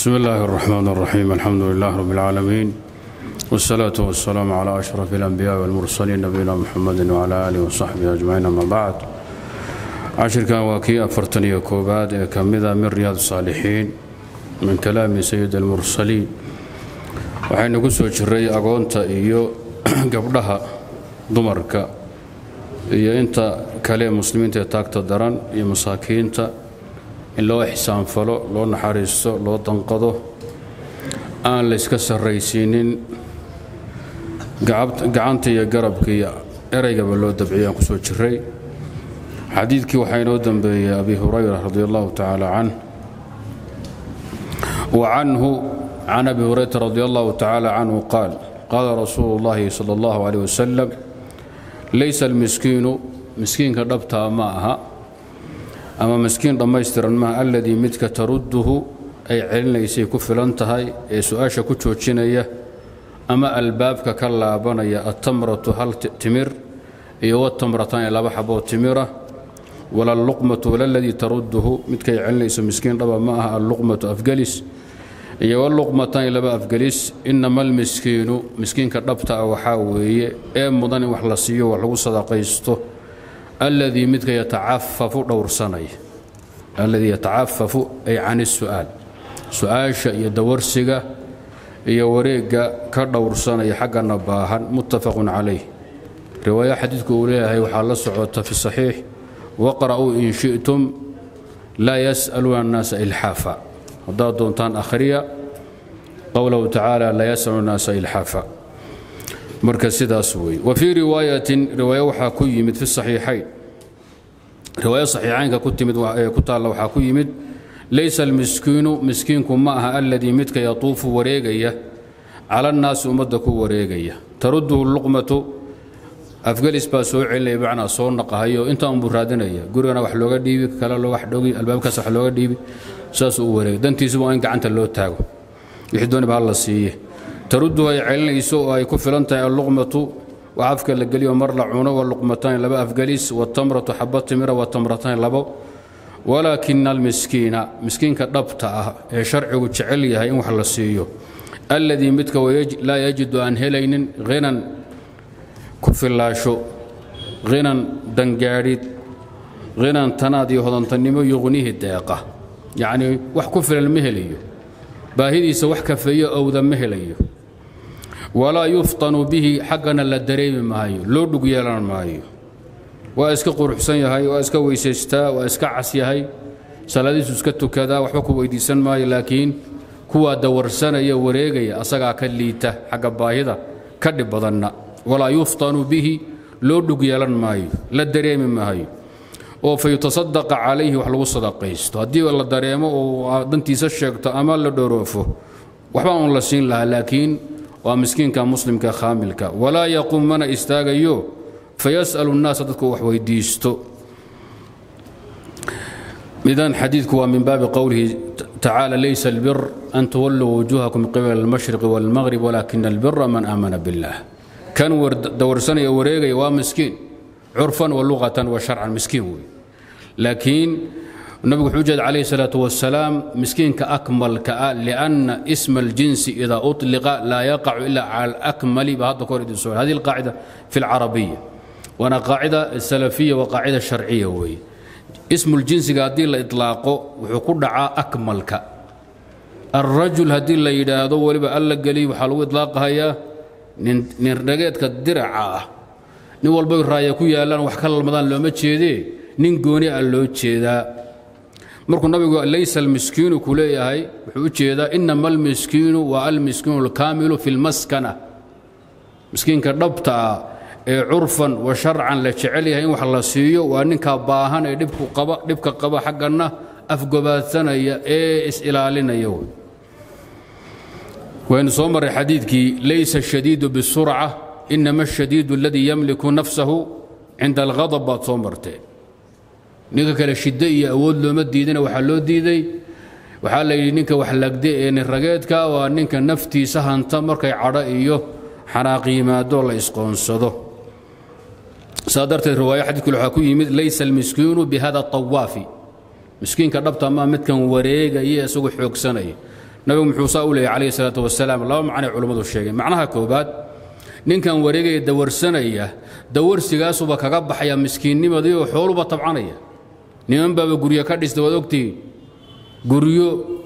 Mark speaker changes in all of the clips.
Speaker 1: بسم الله الرحمن الرحيم الحمد لله رب العالمين والصلاة والسلام على أشرف الأنبياء والمرسلين نبينا محمد وعلى آله وصحبه أجمعين أما بعد عشركان واكي أفرتني كوباد كمذا من رياض الصالحين من كلام سيد المرسلين waxaynu ku soo jiray agoonta iyo gabdhaha dumarka iyo inta kale muslimiinta ee taagta daran iyo masaakiinta in loo ixsaanfalo loo naxariisto loo danqado aan la yska sarraysiinin gacanta iyo garabka iyo ereygaba loo dabciyo aan ku soo jiray xadiidkii waxaa inoo dembeeyey abi hurayra radi allahu tacaala canh wa canhu can abi hurayrata radi allahu tacaala canhu qaal qaala rasuulu اllahi sala اllahu aleyh wasalam laysa almiskiinu miskiinka dhabtaa ma aha ama miskiin dhammaystiran maaha alladii midka tarudduhu ay celinaysay ku filan tahay ee su-aasha ku joojinaya ama albaabka ka laabanaya altamratu hal timir iyo watamratan ee laba xaboo timira wala alluqmatu wala aladii tarudduhu midkay celinayso miskiin dhaba ma aha alluqmatu afgelis iyo waluqmatan laba afgelis inama almiskiinu miskiinka dhabta ah waxaa weeye ee mudan in wax la siiyo wax lagu sadaqaysto alladii midka yatacafafu dhowrsanaya alladii yatacafafu ay can isu'aal su-aasha iyo dawarsiga iyo wareegga ka dhowrsanaya xaggana baahan muttafaqun calayh riwaaya xadiidku uu leeyahay waxaa la socota fi saxiix waqra'uu in shi'tum laa yas'aluuna annaasa ilxaafa haddaad doontaan akhriya qowlahu tacaala laa yas'alu annaasa ilxaafa marka sidaas weeye wa fii riwaayatin riwaayo waxaa ku yimid fi saxiixayn riwaayo saxiixaynka ku timid ku taalla waxaa ku yimid laysa almiskiinu miskiinku ma aha alladii midka yatuufu wareegaya cala annaasi ummadda ku wareegaya tarudduhu luqmatu afgelis baa soo celinaya bacnaa soo naqahayo intaa unbuu raadinaya gurigana wax looga dhiibi kale wax dhogi albaabkaas wax looga dhiibi saasuu u wareegay dantiisuba waa in gacanta loo taago wixii dooniba ha la siiye tarudduhu ay celinayso oo ay ku filan tahay alluqmatu wax afka la geliyo mar la cuno waluqmatayn laba afgelis watamratu xaba timira watamratayn labo walaakina almiskiina miskiinka dhabta ah ee sharcigu jecel yahay in wax la siiyo alladii midka laa yajidu aan helaynin hinan ku fillaasho hinan dangaadhid hinan tanaad iyo hodantannimo yuqnihi deeqa yacnii wax ku filan ma helayo baahidiisa wax kafeeyo owda ma helayo walaa yuftanu bihi xaggana la dareemi maayo loo dhug yeelan maayo waa iska quruxsan yahay waa iska weysaystaa waa iska cas yahay salaadiisu iska tukadaa waxba ku weydiisan maayo laakiin kuwaa dawarsanaya wareegaya asagaa ka liita xagga baahida ka dhib badanna walaa yuftanu bihi loo dhug yeelan maayo la dareemi maayo oo fa yutasadaqa calayhi wax lagu sadaqaysto haddii la dareemo oo dantiisa sheegto ama la dhoroofo waxba uun la siin lahaa laakiin waa miskiinka muslimka khaamilka walaa yaquum mana istaagayo fayas'alu nnaasa dadku wax weydiisto idan xadiidku waa min baabi qowlihi tacaala laysa albir an tuwalluu wujuuhakum qibala almashriqi waalmaghrib walaakina albira man aamana biاllah kan dawarsanaya wareegaya waa miskiin curfan wa luqatan wa sharcan miskiin wey laakiin nabigu wuxuu jeeda calayhi salaatu wasalaam miskiinka akmalka ah lianna isma aljinsi idaa uطliqa laa yaqacu ila cala alakmali ba hadda kahor idin soo hadihi alqaacida fi alcarabiya waana qaacida salafiya wa qaacida sharciya weeye ismu ljinsiga haddii la itlaaqo wuxuu ku dhacaa akmalka alrajul haddii la yidhaahdo weliba alla geliy waxaa lagu itlaaqahayaa nin dhageedka diraca ah nin walbay raaya ku yaallaan wax ka lalmadaan looma jeedee nin gooni ah loo jeedaa markuu nabigu laysa almiskiinu ku leeyahay wuxuu u jeedaa inama almiskiinu waa almiskiinu alkaamilu fi lmaskana miskiinka dhabta ah ee curfan wa sharcan la jecel yahay in wax la siiyo waa ninkaa baahan ee dhibka qaba xagganna afgobaadsanaya ee is-ilaalinaya waynu soo marray xadiidkii laysa ashadiidu bisurca inama ashadiidu aladii yamliku nafsahu cinda alghadab baad soo martee ninka kale shiddo iyo awood looma diidina waxaa loo diiday waxaa la yidhi ninka wax lagde ee nirageedka waa ninka naftiisa hanta markay cadho iyo xanaaq yimaadoo la isqoonsado saa darteed riwaaya xadiidkule waxaa ku yimid laysa almiskiinu bihada tawaafi miskiinka dhabta maa midkan wareegaya isagoo xoogsanaya nabigu muxuu saa u leeyay calayhi salaatu wasalaam laba macnay culummadu sheegeen macnaha koobaad ninkan wareegaya dawarsanaya dawarsigaasuba kaga baxaya miskiinnimadii oo xooluba tabcanaya niman baaba guryo ka dhista waad ogtihiin guryo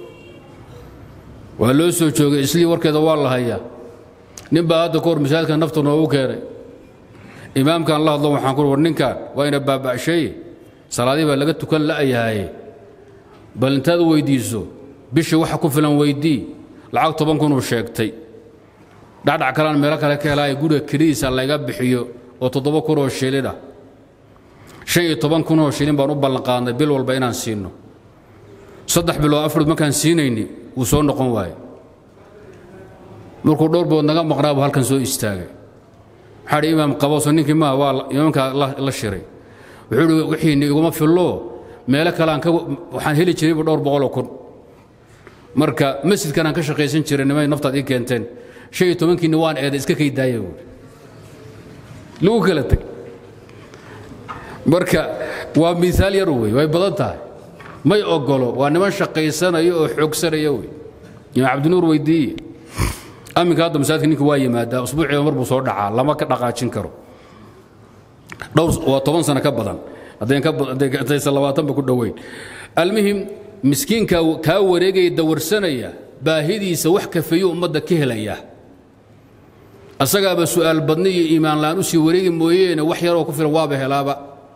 Speaker 1: waa loo soo joogay islii warkeeda waa la hayaa nin baa hadda kahor masaajidka naftu noogu keenay imaamkan la hadlo waxaan ku war ninkan waa ina baaba'sheeye salaadii baa laga tukan la'yahaye bal intaad weydiiso bishii waxa ku filan weydii lacag toban kunuu sheegtay dhacdhac kalaan meelo kale ka helaaye guriga kelidiisa layga bixiyo oo toddoba kunoo shilin ah shan iyo toban kunoo shilin baan u ballanqaadnay bil walba inaan siinno saddex bilood afrood markaan siinayni wuu soo noqon waaye markuu dhowr bood naga maqnaabu halkan soo istaagay waxaa dhi imaam qaboso ninkii maa waa imaamkaa la shiray wuxuu ihi wixiini iguma fillo meelo kale aan ka waxaan heli jiraybu dhowr boqoloo kun marka masjidkan aan ka shaqaysan jiray nimay naftaad ii keenteen shan iyo tobankiinni waan eeday iska kay daaya buuri lagu kala teg marka waa miisaal yar wey way badan tahay may ogolo waa niman shaqaysanaya oo xoogsanaya wey imaam cabdinuur weydiiye aminka hadda masaajidka ninka waa yimaadaa usbuuciiba mar buu soo dhacaa lama ka dhaqaajin karo dhowr waa toban sano ka badan haddaysan labaatanba ku dhoweyn almuhim miskiinka kaa wareegaya dawarsanaya baahidiisa wax kafeeyo ummadda ka helaya asagaaba su'aal badni iyo iimaan la'aan u sii wareegi mooyeene wax yaroo ku filan waaba helaaba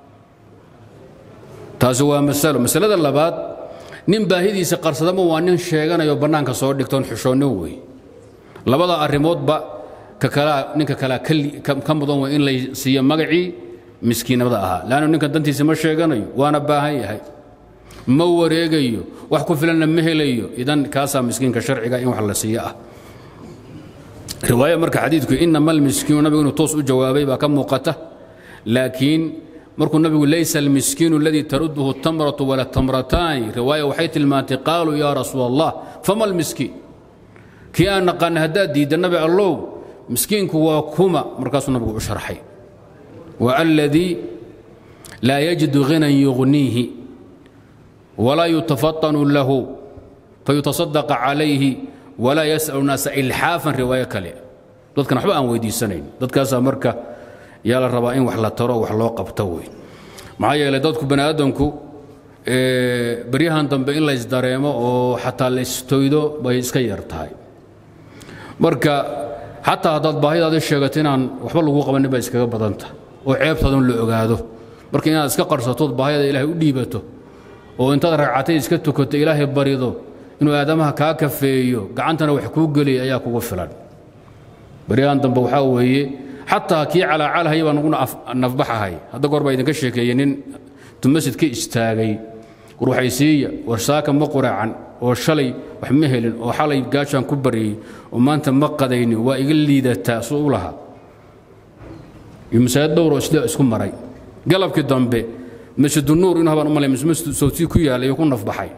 Speaker 1: taasi waa masalo masalada labaad nin baahidiisa qarsadama waa nin sheeganayo bannaanka soo dhigtoon xushoonnin wey labada arrimoodba ka kalaa ninka kalaa ka mudan wey in lay siiyo magacii miskiinnimada ahaa leannu ninkan dantiisa ma sheeganayo waana baahan yahay ma wareegayo wax ku filanna ma helayo idan kaasaa miskiinka sharciga in wax la siiyo ah riwaaya marka xadiidku inama almiskiinu nabigu inuu toos u jawaabay baa ka muuqata laakiin markuu nabigu laysa almiskiinu aladii taruduhu tamratu wala tamrataani riwaaya waxay tilmaantay qaaluu yaa rasuul allah fama almiskiin kii aan naqaana haddaad diidda nabi allow miskiinku waa kuma markaasuu nabigu u sharxay wa aladii laa yajidu ghinan yugniihi walaa yutafatanu lahu fayutasadaqa calayhi walaa yas'alu naasa ilxaafan riwaayo kale dadkan waxba aan weydiisanayn dadkaasaa marka yaa la rabaa in wax la taro wax loo qabto wey maxaa yeelay dadku bani aadamku baryahan dambe in laysdareemo oo xataa laystoydo bay iska yar tahay marka xataa haddaad baahidaadi sheegato inaan waxba lagu qabanin bay iskaga badanta oo ceebtaadun la ogaado marka inaad iska qarsatood baahida ilaahay u dhiibato oo intaad ragcatay iska tukato ilaahay barido inuu aadamaha kaa kafeeyo gacantana wax kuu geliya ayaa kugu filan baryahan dambe waxaa weeye xataa kii calaacalhaya baan ugu nafbaxahay hadda goor baa idinka sheekeeyey nin tumasid ka istaagay war waxay siiya war saaka ma quraacan oo shalay wax ma helin oo xalay gaashaan ku baryey oo maanta ma qadaynin waa iga liidataa suu u lahaa iyo masaajid dhowroo sida isku maray galabkii dambe masjidunuur inuu habaan u malay masjid sawtii ku yaallay iyo ku nafbaxay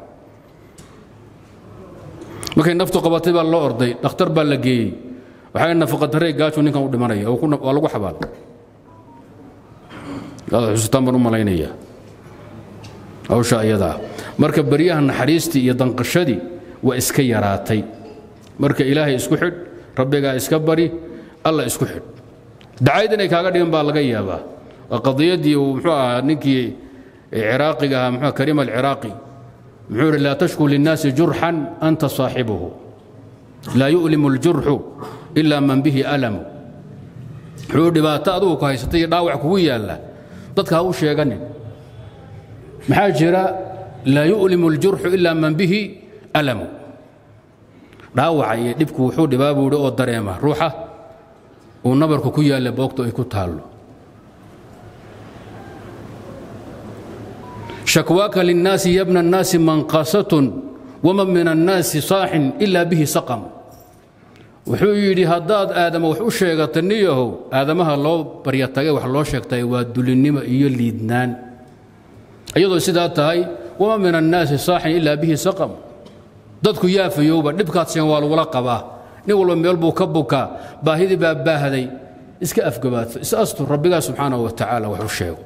Speaker 1: markay naftu qabatay baa loo orday dhakhtar baa la geeyey waxay nafaqadarey gaaju ninkan u dhimanaya waa lagu xabaal xusutaan baan u malaynaya hawsha ayadaa marka baryaha naxariistii iyo danqashadii waa iska yaraatay marka ilaahay isku xidh rabbigaa iska bari alla isku xidh dacayd inay kaaga dhigan baa laga yaabaa waa qadiyaddii uu muxuu ahaa ninkii ciraaqiga ahaa muxuu kariim alciraaqi muxuu yidhi laa tashku linnaasi jurxan anta saaxibuhu laa yu'limu اljurxu ilaa man bihi alamu wuxuu dhibaato adugu ku haysatay iyo dhaawac kugu yaalla dadka ha u sheeganin maxaa jira laa yu'limu اljurxu ilaa man bihi alamu dhaawaca iyo dhibku wuxuu dhibaa buu yidhi oo dareema ruuxa uu nabarku ku yaalla boogto ay ku taallo shakwaaka linnaasi yabna الnaasi manqasatun waman min annaasi saaxin ilaa bihi saqam wuxuu yidhi haddaad aadama wax u sheegata niyahow aadamaha loo baryatagay wax loo sheegtay waa dulinnimo iyo liidnaan iyadoo sidaa tahay waman min annaasi saaxin ilaa bihi saqam dadku yaafayowba dhibkaad seen waa lagula qabaa nin walba meel buu ka bukaa baahidii baa baahday iska afgabaadso is astur rabbigaa subxaanahu wa tacaala wax u sheego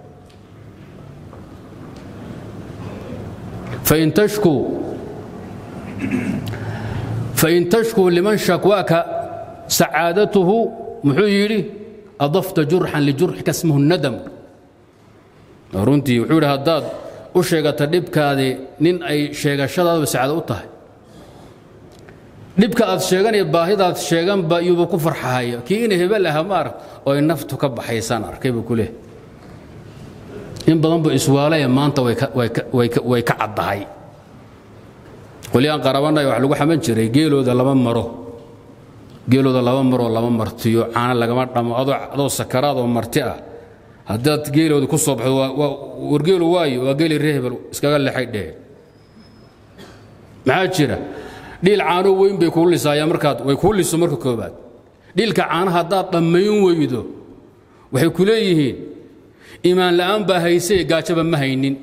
Speaker 1: fain tashkuu fain tashkuu liman shakwaaka sacaadatuhu muxuu yidhi adafta jurxan lijurxika smuhu nadam runtii wuxuu yidhi haddaad u sheegata dhibkaadii nin ay sheegashadaadaba sacaado u tahay dhibka aad sheeganaya baahidaad sheeganba iyuuba ku farxahaya kii ina hebel aha ma arag oo ay naftu ka baxaysaan arkay buu ku leehay in badan bu iswaalaya maanta way ka caddahay qolyaan qarabanay wax lagu xaman jiray geelooda lama maro geelooda laba maroo lama martiyo caana lagama dhamo adoo sakaraad oo marti ah haddaad geelooda ku soo baxdo wargeelu waayo waa geeli ree hebel iskaga lexay dhehe maxaa jira dhiil caano weyn bay kuu lisaayaan markaad way kuu liso marka koobaad dhiilka caanaha haddaad dhammayn weydo waxay ku leeyihiin iimaan la'aan baa haysee gaajaba ma haynin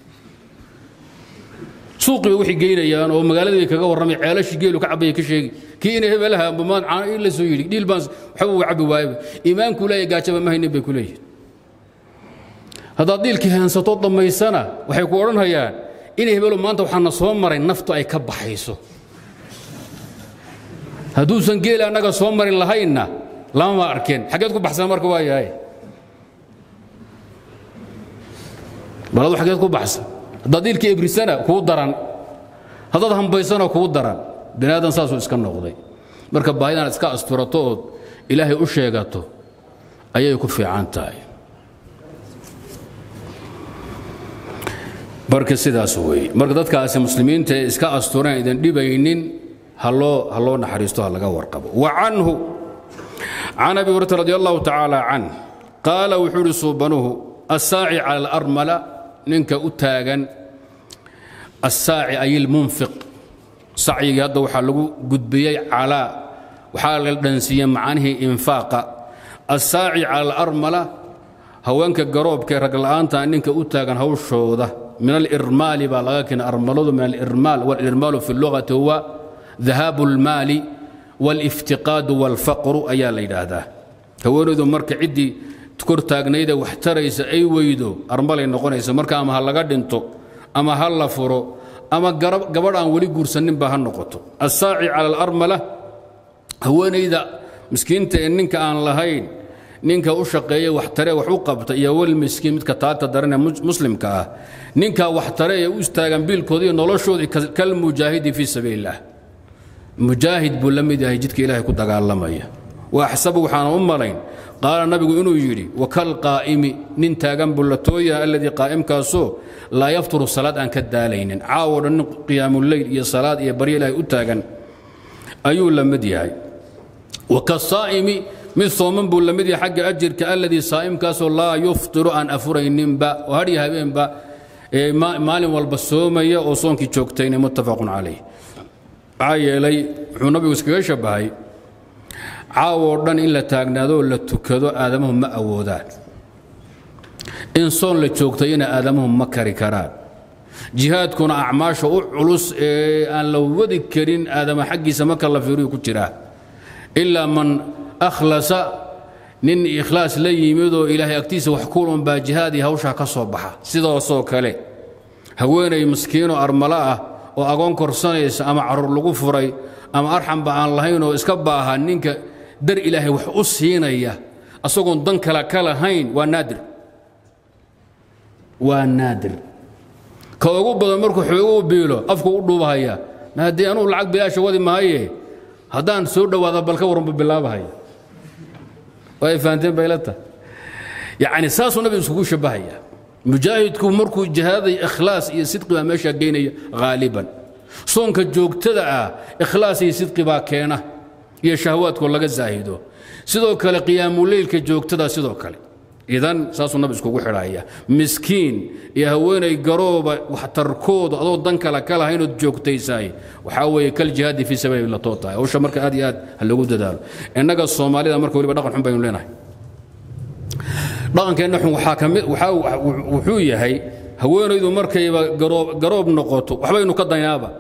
Speaker 1: suuqii bay waxay geynayaan oo magaaladii bay kaga warramay ceelashii geelu ka cabaya ka sheegi kii ina hebelaha ambamaan caano ii la soo yidhi dhiil baan waxba uu cabbi waayaba iimaankuu leeyahay gaajaba ma haynin bay ku leeyihiin haddaad dhiilkii heensato dhammaysana waxay ku odhanhayaan ina hebelo maanta waxaana soo maray naftu ay ka baxayso hadduusan geel annaga soo marin lahaynna lamama arkeen xaggeed ku baxsan marka waa yahay baladu xaggeed ku baxsan haddaad diilkii ebrisana kuu daran haddaad hambaysana kuu daran bani aadan saasuu iska noqday marka baahidaan iska asturato ood ilaahay u sheegato ayay ku fiican tahay marka sidaas weeye marka dadkaasi muslimiinta ee iska asturan idan dhibaynin haloo ha loo naxariisto ha laga warqabo wa canhu can abi hurayra radi allahu tacaala can qaala wuxuu idhi suubanuhu assaaci cala alarmala ninka u taagan assaaci ay ilmunfiq sacyigii hadda waxaa lagu gudbiyey calaa waxaa la dhansiiyey macnihii infaaqa assaaci cala alarmala haweenka garoobkae ragla'aanta ninka u taagan hawshooda min alirmaali baa laga keena armaladu min alirmaal walirmaalu fi lugati huwa dahaabu almaali waliftiqaadu walfaqru ayaa la yidhaahdaa haweenaydu marka ciddii kor taagnayda wax taraysa ay weydo armalay noqonaysa marka ama ha laga dhinto ama ha la furo ama gabadh aan weli guursaninba ha noqoto assaaci cala alarmala haweenayda miskiinta ee ninka aan lahayn ninka u shaqeeye wax tare wax u qabta iyo walmiskiin midka taagta daran ee muslimka ah ninka wax tare ee u istaagan biilkooda iyo noloshooda kalmujaahidi fii sabiili illah mujaahid buu la mid yahay jidka ilaahay ku dagaalamaya wa axsabu waxaana u malayn qaala nabigu inuu yidhi wakalqaa'imi nin taagan buu la tooyaha alladii qaa'imkaasoo laa yafturu salaad aan ka daalaynin caawo dhan nin qiyaamuleyl iyo salaad iyo baryo ilaahay u taagan ayuu la mid yahay wakasaa'imi mid sooman buu la mid yahay xagga ajirka alladii saa'imkaasoo laa yuftiru aan afurayninba oo hadhiyo habeenba maalin walba soomaya oo soonkii joogtayna muttafaqun calayh maxaa yeelay wuxuu nabigu iskaga shabbahay caawoo dhan in la taagnaadoo la tukado aadamuhu ma awoodaan in soon la joogtayna aadamuhu ma kari karaan jihaadkuna acmaasha u culus ee aan la wadi karin aadama xaggiisa marka la fiiriyu ku jiraa ilaa man akhlasa nin ikhlaas la yimidoo ilaahay agtiisa wax kuulun baa jihaadii hawshaa ka soo baxa sidaasoo kale haweenay miskiinoo armalo ah oo agoon korsanaysa ama carruur lagu furay ama arxamba aan lahayn oo iska baaha ninka dar ilaahay wax u siinaya asagoon dan kale ka lahayn waa naadir waa naadir ka ugu badan markuu xooguu biilo afku u dhuubahaya ma haddii anugu lacag bilaasha wadi maaye haddaan soo dhowaada balka waranbu bilaabahaya waa ay fahanteen bayla tahay yacni saasuu nabigu iskugu shabbahaya mujaahidku markuu jihaaday ikhlaas iyo sidqi baa meeshaa geynaya haaliban soonka joogtada ah ikhlaas iyo sidqi baa keena iyo shahwaadkoo laga zaahido sidoo kale qiyaamuleylka joogtada sidoo kale idan saasuu nabi iskugu xidhaya miskiin iyo haweenay garooba waxtarkooda adoo dan kale ka lahaynood joogtaysaay waxaa weeye kal jihaadi fii sabiili la too tahay hawsha marka aad iyo aad ha lagu dadaalo innaga soomaalida marka weliba dhaqan xun baynu leenahay dhaqankeenna xun waxaa kamid waxaa wuxuu yahay haweenaydu markayba garoob garoob noqoto waxbaynu ka daynaaba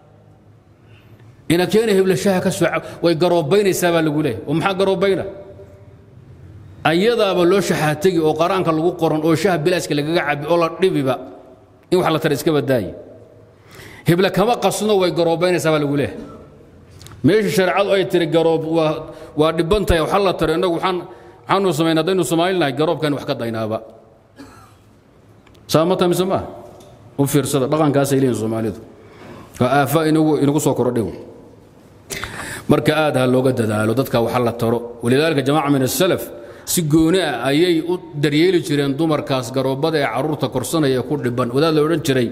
Speaker 1: ina keena heblashaha ka soo way garoobaynaysaa baa lagu leeyahay oo maxaa garoobayna ayadaaba loo shaxaategi oo qaraanka lagu qoran oo shaha bilaaska lagaga cabi oo la dhibiba in wax la tara iska badaaye hebla kama qasno way garoobaynaysaa baa lagu leeyahay meeshii shareecadu ay tiri garoob waa waa dhibban tahay waxa la taro innagu waxaan waxaanu samayn haddaynu soomaali nahay garoobkan wax ka daynaaba saa ma tahay mise maaha u fiirsada dhaqankaasay leeyihin soomaalidu waa aafa inagu inagu soo korodhay marka aad ha looga dadaalo dadka waxa la taro walidaalika jamaaca min asalaf si gooni ah ayay u daryeeli jireen dumarkaas garoobada ee caruurta korsanaya ee ku dhiban wadaad la odhan jiray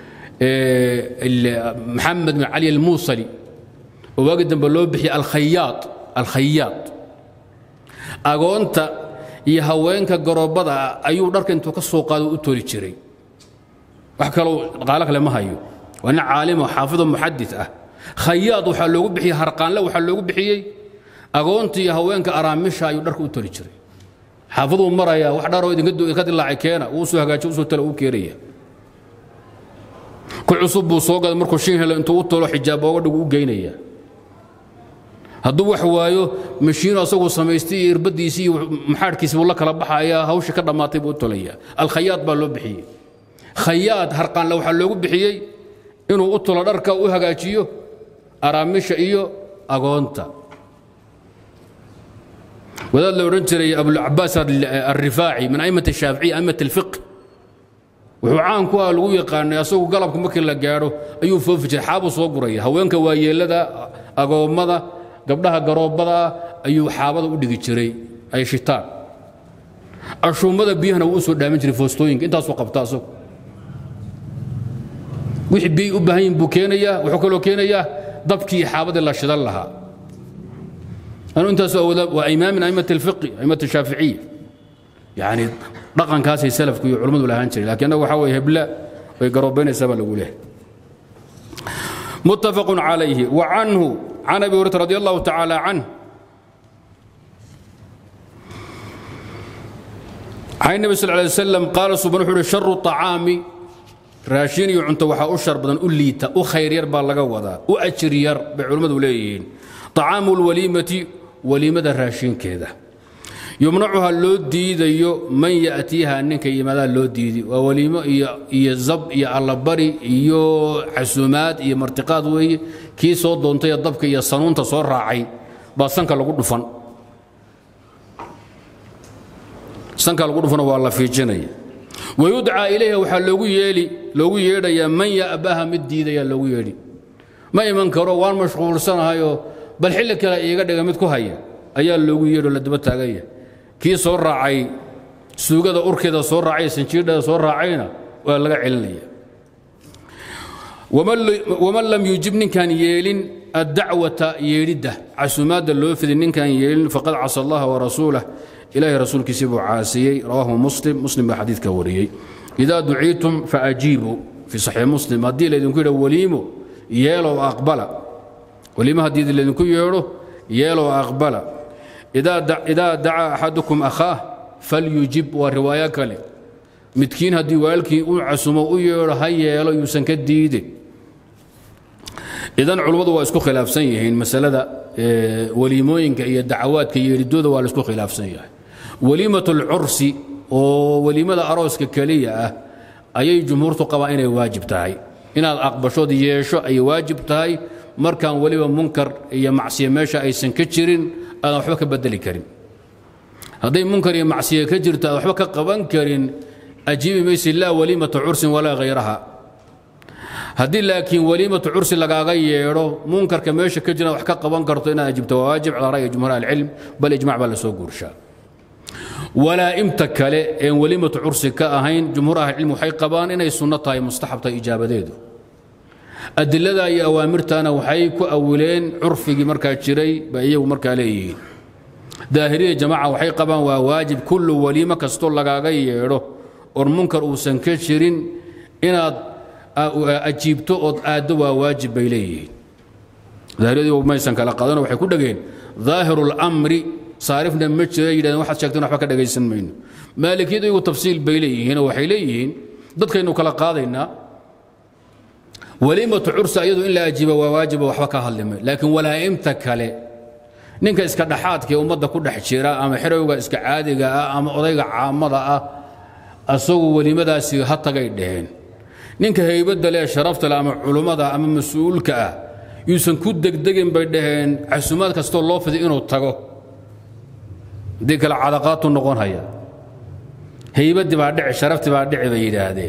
Speaker 1: maxamed bin cali almuusali oo waagi dambe loo bixiyey alkhayaad alkhayaad agoonta iyo haweenka garoobada ah ayuu dharka intuu ka soo qaado u toli jiray wax kaloo dhaqaalo kale ma hayo waa nin caalimo xaafido muxadis ah khayaad waxaa loogu bixiyey harqaanle waxaa loogu bixiyey agoonta iyo haweenka araamisha ayuu dharka u toli jiray xaafiduu maraya wax dharoo idinka dilaacay keena wuu soo hagaajiyo usoo tala uu keenaya ku cusub buu soo gaday markuu shin helo intuu u tolo xijaab ooga dhigu u geynaya hadduu wax waayo mashiinu asaguu samaystay iyo irbadiisii iyo maxaadhkiisi buu la kala baxaya hawshii ka dhammaatay buu u tolaya alkhayaad baa loo bixiyey khayaad harqaanle waxaa loogu bixiyey inuu u tolo dharka u hagaajiyo araamisha iyo agoonta wadaad la odhan jiray abulcabaas alrifaaci min a'imat ashaaficiya a'imat alfiq wuxuu caan ku ah lagu yaqaanay asagu galabka markii la gaadho ayuu foofi jiray xaabuu soo guraya haweenka waayeellada agoommada gabdhaha garoobada ah ayuu xaabada u dhigi jiray ay shitaan ashuummada biyahana wuu u soo dhaamin jiray foostooyinka intaasuu qabta asagu wixii biyay u baahan yihin buu keenayaa wuxuu kaloo keenayaa dabkii iyo xaabadii la shidan lahaa anu intaas waa imaam min a'imat alfiqi a'imat ashaaficiya yani dhaqankaasay salafku iyo culummadu lahaan jiray lakiin annaga waxaa weye hebla way garoobaynaysaa baa lagu leehay متفق عليه وعنه عن ابي هريره رضي الله تعالى عنه عن النبي صلى الله عليه وسلم قال سبحانه وتعالى شر الطعام raashin iyo cunto waxaa u shar badan u liita u khayr yar baa laga wadaa u ajir yar bay culimmadu leeyihiin طacaamu lwaliimati waliimada raashinkeeda yumnacuha loo diidayo man ya'tiiha ninka yimaadaa loo diidi waa waliimo iyo zab iyo allabari iyo casuumaad iyo martiqaad weeye kii soo doontay dabka iyo sanuunta soo raacay baa sanka lagu dhufan sanka lagu dhufana waa la fiijinaya wayudcaa ilayha waxaa loogu yeeli loogu yeedhayaa man ya'baha mid diidayaa loogu yeedhi ma iman karo waan mashquulsanahayoo bal xilli kale iiga dhiga mid ku haya ayaa loogu yeedho la daba taaganya kii soo raacay suugada urkeeda soo raacay sanjiidhada soo raacayna waa laga celinaya waman lam yuujib ninkaan yeelin addacwata yeedhidda casumaadda loo fidi ninkaan yeelin faqad casa allaha warasuulah ilahay rasuulkiisii buu caasiyey rawaahu muslim muslim baa xadiidka wariyey idaa duciitum faajiibuu fii saxiix muslim haddii laydinku yidha waliimo yeelow aqbala waliimo haddii laydinku yeedho yeelow aqbala idaa dacaa axadukum akhaah falyujib waa riwaayo kale midkiin haddii waalkii u casumo u yeedho ha yeelo yuusan ka diide idan culummadu waa isku khilaafsan yihiin masalada waliimooyinka iyo dacawaadka yeedhidooda waa la isku khilaafsan yahay waliimat alcursi oo weliimada arooska keliya ah ayay jumhuurtu qabaan inay waajib tahay inaad aqbashood yeesho ay waajib tahay markaan weliba munkar iyo macsiya meesha aysan ka jirin aadan waxba ka bedeli karin hadday munkar iyo macsiya ka jirto aad waxba ka qaban karin ajiibi maysi laa waliimata cursin walaa hayraha haddii laakiin waliimatu cursi lagaaga yeedho munkarka meesha ka jira wax ka qaban karto inaad ajibto waa waajib calaa ra'yi jumhuur ahlicilm bal ijmac baa la soo guurshaa walaa'imta kale een weliimatu cursi ka ahayn jumhuur ahlicilm waxay qabaan inay sunno tahay mustaxab tahay ijaabadeedu adilada iyo awaamirtana waxay ku awileen curfigii markaa jiray ba iyagu markaa leeyihiin daahiriya jamaaca waxay qabaan waa waajib kullu waliimo kastoo lagaaga yeedho oon munkar uusan ka jirin inaad ajiibto ood aaddo waa waajib bay leeyihiin daahiriyadu maysan kala qaadano waxay ku dhegeen daahiru اlamri saarifna ma jira yidhahdeen waxaad sheegteen waxba ka dhagaysan mayno maalikiyadu iyagu tafsiil bay leeyihiin oo waxay leeyihiin dadkaynu kala qaadaynaa waliimatu cursa iyadu in la ajiiba waa waajiba waxba ka hadlimay laakiin walaa'imta kale ninka iska dhaxaadka ee ummadda ku dhex jira ama xerowga iska caadiga ah ama odayga caamada ah asagu weliimadaasi ha tagay dheheen ninka haybadda leh sharafta leh ama culummada ama mas-uulka ah yuusan ku degdegin bay dhaheen casumaad kastoo loo fiday inuu tago haddii kale cadaqaatu noqon haya haybaddii baa dhici sharaftii baa dhici bay yidhaahdeen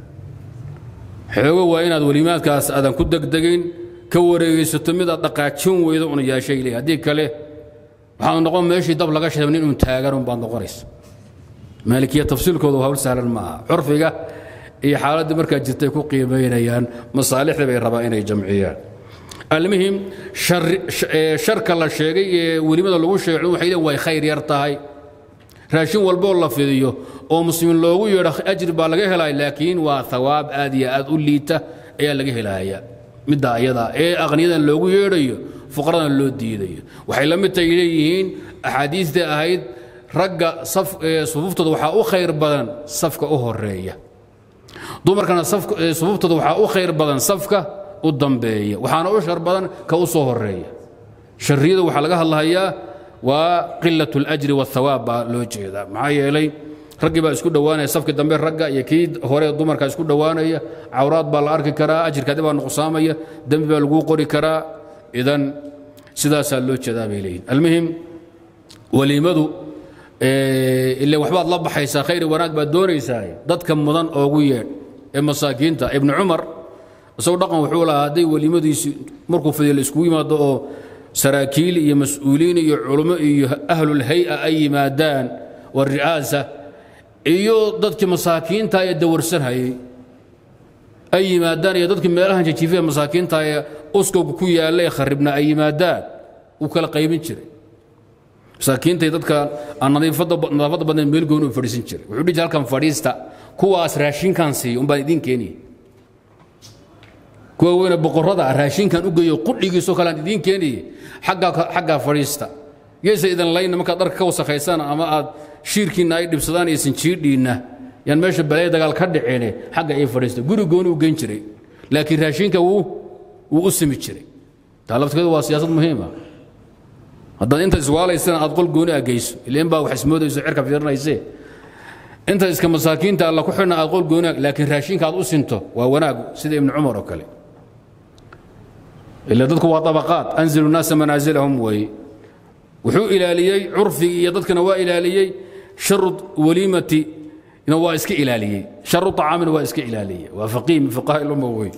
Speaker 1: xoogo waa inaad welimaadkaas aadan ku degdegin ka wareegaysato mid aad dhaqaajin weydo una yaashay leey haddii kale waxaad noqon meeshii dab laga sheegay nin un taagan un baad noqonaysa maalikiya tafsiilkoodu hawl sahlan ma aha curfiga iyo xaaladdii markaa jirtay ku qiimaynayaan masaalixda bay rabaan inay jamciyaan almuhim sharka la sheegay ee welimada lagu sheegay waxay leeyihin way khayr yar tahay raashin walboo la fidiyo oo muslimiin loogu yeedho ajri baa laga helaya laakiin waa hawaab aad iyo aad u liita ayaa laga helaya midda ayada ee aqniyadan loogu yeedhayo fuqaradan loo diidayo waxay la mid tahay leeyihiin axaadiistii ahayd ragga sufuuftooda waxaa u khayr badan safka u horeeya dumarkana sufuuftooda waxaa u khayr badan safka u dambeeya waxaana u shar badan ka u soo horeeya sharriyada waxaa laga hadlahayaa waa qilat اlajri wاthawaab baa loo jeedaa maxaa yeelay raggii baa isku dhowaanaya safkii dambe ragga iyo kii hore dumarka isku dhowaanaya cawraad baa la arki karaa ajirkaadi baa nuqsaamaya dembi baa laguu qori karaa idan sidaasaa loo jeedaa bay leeyihin almuhim weliimadu ile waxbaad la baxaysaa khayr wanaag baad doonaysaa dadka mudan oogu yeedh ee masaakiinta ibnu cumar isagoo dhaqan wuxuu lahaa hadday weliimadiisi markuu fidiyo la iskugu yimaado oo saraakiil iyo mas-uuliin iyo culummo iyo ahlulhay-a ay yimaadaan wari'aasa iyo dadkii masaakiinta ee dawarsanhayay ay yimaadaan iyo dadkii meelahan jajiifaya masaakiinta ee uskowga ku yaalla ee kharibna ay yimaadaan wuu kala qaybin jiray masaakiintay dadka aan nadaafadda badnayn meel gooni u fadhiisin jiray wuxuu dhihi halkan fadhiista kuwaas raashinkan siiya umbaan idiin keeniyay kuwa weyne boqorrada ah raashinkan u geeyo qudhigiisoo kale aan idiin keeniyey xaggaa fadhiista geesa idin layna markaad dharka ka wasakhaysaan ama aad shiirkiinna ay dhibsadaan iyo sinjiidhiinna yaan meesha balaya dagaal ka dhicine xagga ay fadhiista guri gooni u geyn jiray laakiin raashinka wuu wuu u simi jiray taa lafteedu waa siyaasad muhiima haddaad inta iswaalaysana aad qol gooni a geyso ileen baa wax ismoodayso cirka fiirinaysee inta iska masaakiinta alla ku xidhna aad qol gooni laakiin raashinka aad u sinto waa wanaagu sida ibnu cumar oo kale ila dadku waa abaqaad anzilu naasa manaasilahum weeye wuxuu ilaaliyey curfigii iyo dadkana waa ilaaliyey sharu waliimati waa iska ilaaliyey sharu acaamina waa iska ilaaliyey waa faqiih min fuqaha ilumma wey